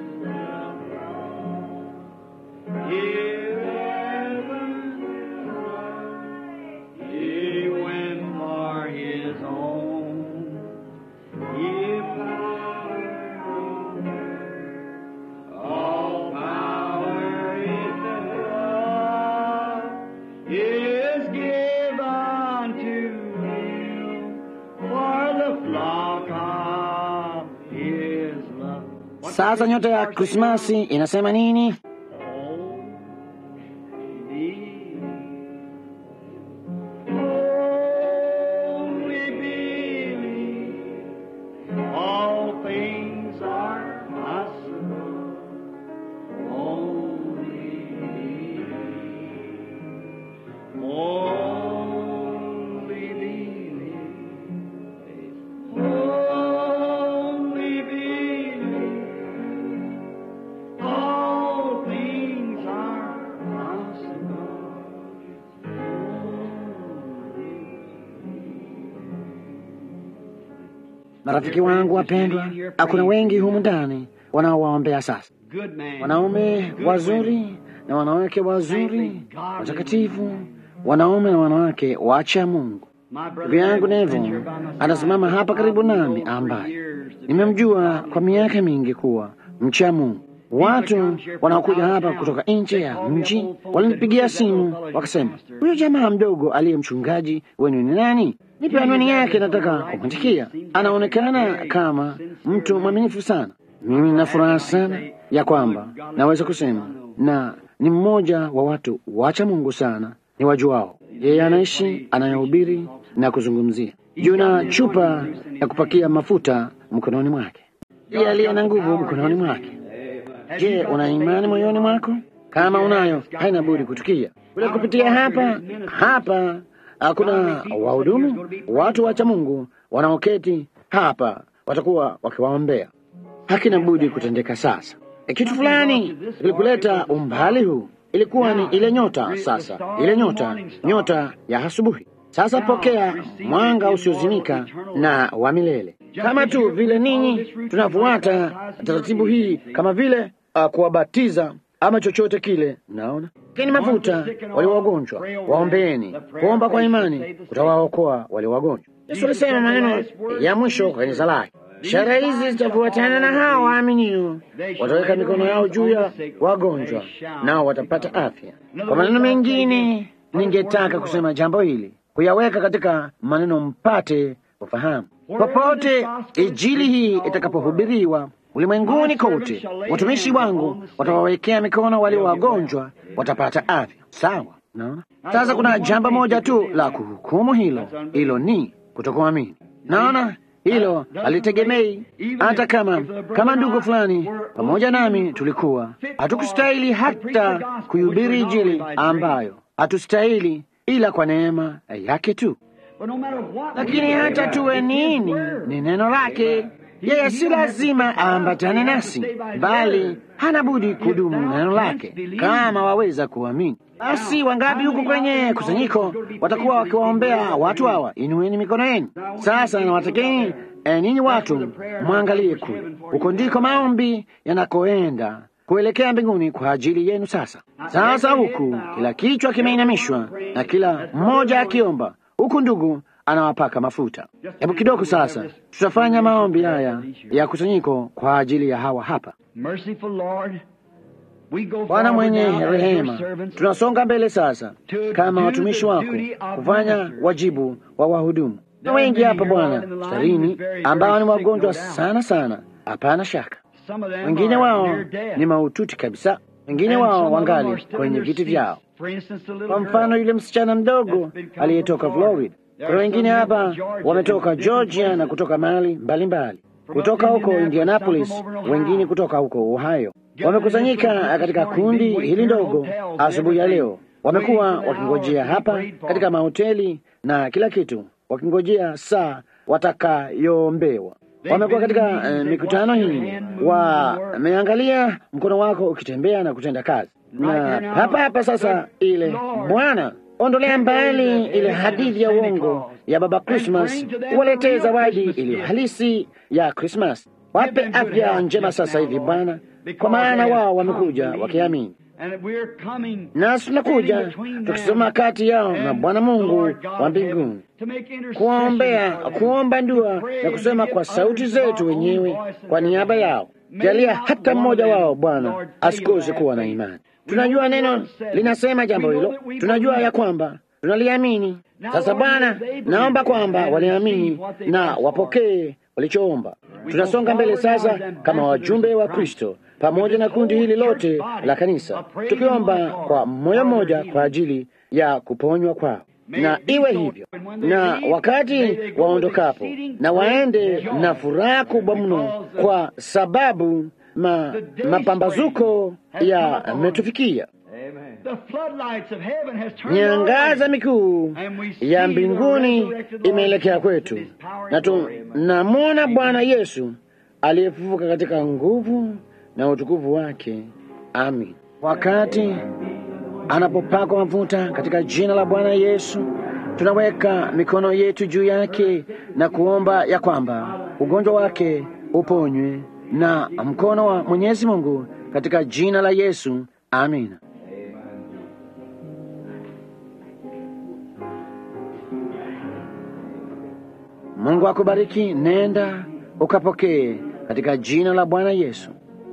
Speaker 2: Here heaven he went for his own. Give power, all power in the is given to him for the flock of his love.
Speaker 1: Sasa nyota ya Krismasi inasema nini?
Speaker 2: Only believe all things are possible. Only believe. Only believe. Only believe. All things are possible.
Speaker 1: Marafiki wangu wapendwa, hakuna wengi humu ndani wanaowaombea sasa,
Speaker 2: Good man.
Speaker 1: wanaume wazuri na wanawake wazuri watakatifu, wanaume na wanawake wacha Mungu. Ndugu yangu Nevo anasimama hapa karibu nami, ambaye nimemjua kwa miaka mingi kuwa mcha Mungu. Watu wanaokuja hapa kutoka nje ya mji walinipigia simu wakasema, huyo jamaa mdogo aliye mchungaji wenu ni nani? Nipe anwani yake, nataka kumwandikia. Anaonekana kama mtu mwaminifu sana. Mimi nina furaha sana ya kwamba naweza kusema na ni mmoja wa watu wacha Mungu sana ni wajuao. Yeye anaishi anayehubiri na kuzungumzia. Yuna chupa ya kupakia mafuta mkononi mwake, yeye aliye na nguvu mkononi mwake. Je, una imani moyoni mwako? Kama unayo, haina budi kutukia kule kupitia hapa hapa. Hakuna wahudumu, watu wacha Mungu wanaoketi hapa watakuwa wakiwaombea. Hakina budi kutendeka sasa. E, kitu fulani kilikuleta umbali huu ilikuwa ni ile nyota. Sasa ile nyota, nyota ya asubuhi. Sasa pokea mwanga usiozimika na wa milele, kama tu vile ninyi tunafuata taratibu hii, kama vile uh, kuwabatiza ama chochote kile. Mnaona keni mafuta wale wagonjwa, waombeeni. Kuomba kwa imani kutawaokoa wale wagonjwa. Yesu alisema maneno ya mwisho kwa kanisa lake, ishara hizi zitafuatana na hao waaminio, wataweka mikono yao juu ya wagonjwa nao watapata afya. Kwa maneno mengine, ningetaka kusema jambo hili, kuyaweka katika maneno mpate ufahamu. Popote injili hii itakapohubiriwa ulimwenguni kote, watumishi wangu watawawekea mikono walio wagonjwa, watapata afya. Sawa, naona sasa kuna jambo moja tu la kuhukumu hilo, hilo ni kutokuamini. Naona hilo halitegemei hata kama kama ndugu fulani pamoja nami tulikuwa hatukustahili hata kuhubiri injili ambayo hatustahili ila kwa neema yake tu. Lakini hata tuwe nini, ni neno lake. Yeye si lazima aambatane nasi, bali hana budi kudumu neno lake, kama waweza kuamini. Basi wangapi huko kwenye kusanyiko watakuwa wakiwaombea watu hawa? Inueni mikono yenu sasa, na watakeni eh, ninyi watu mwangalie kule, huko ndiko maombi yanakoenda kuelekea mbinguni kwa ajili yenu. Sasa sasa, huku kila kichwa kimeinamishwa na kila mmoja akiomba, huku ndugu anawapaka mafuta. Hebu kidogo sasa, tutafanya maombi haya ya kusanyiko kwa ajili ya hawa hapa. Bwana mwenye rehema, tunasonga mbele sasa kama watumishi wako kufanya wajibu wa wahudumu, na wengi hapa Bwana starini ambao ni wagonjwa sana sana, hapana shaka.
Speaker 2: Some of them
Speaker 1: wengine
Speaker 2: are
Speaker 1: wao
Speaker 2: near death.
Speaker 1: ni maututi kabisa, wengine
Speaker 2: And some
Speaker 1: wao
Speaker 2: of them
Speaker 1: wangali
Speaker 2: are still in
Speaker 1: kwenye
Speaker 2: their
Speaker 1: viti
Speaker 2: seats.
Speaker 1: vyao.
Speaker 2: For instance, the little
Speaker 1: Kwa mfano
Speaker 2: girl.
Speaker 1: yule msichana mdogo aliyetoka Florida. Kuna wengine hapa wametoka Georgia na kutoka mahali mbalimbali, kutoka huko Indianapolis, wengine kutoka huko Ohio. Wamekusanyika katika kundi hili ndogo asubuhi ya leo. Wamekuwa wakingojea hapa katika mahoteli na kila kitu, wakingojea saa watakayoombewa. Wamekuwa katika eh, mikutano hii, wameangalia mkono wako ukitembea na kutenda kazi, na hapa hapa sasa ile Bwana ondolea mbali ile hadithi ya uongo ya Baba Christmas, uwaletee zawadi iliyo halisi ya Christmas. Wape afya njema sasa hivi Bwana, kwa maana wao wamekuja wakiamini,
Speaker 2: And we're coming
Speaker 1: nasi tunakuja tukisoma kati yao na Bwana Mungu wa mbinguni kuombea, kuomba ndua na kusema kwa sauti zetu wenyewe kwa niaba yao. Jalia hata mmoja wao Bwana asikose kuwa na imani. Tunajua neno linasema jambo hilo, tunajua ya kwamba tunaliamini. Sasa Bwana, naomba kwamba waliamini na wapokee walichoomba. Tunasonga mbele sasa kama wajumbe wa Kristo pamoja na kundi hili lote la kanisa, tukiomba kwa moyo mmoja kwa ajili ya kuponywa kwao na iwe hivyo, na wakati waondokapo na waende na furaha kubwa mno, kwa sababu ma, mapambazuko yametufikia. Nyangaza mikuu ya mbinguni imeelekea kwetu, na tunamwona Bwana Yesu aliyefufuka katika nguvu na utukufu wake. Amin. Wakati anapopakwa mafuta katika jina la Bwana Yesu, tunaweka mikono yetu juu yake na kuomba ya kwamba ugonjwa wake uponywe na mkono wa Mwenyezi Mungu katika jina la Yesu. Amina. Mungu akubariki. Nenda ukapokee katika jina la Bwana Yesu.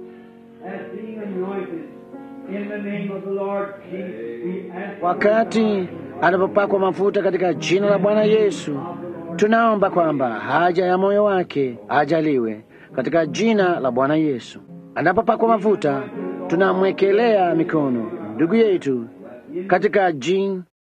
Speaker 1: Wakati anapopakwa mafuta katika jina la Bwana Yesu, tunaomba kwamba haja ya moyo wake ajaliwe katika jina la Bwana Yesu. Anapopakwa mafuta, tunamwekelea mikono ndugu yetu katika jina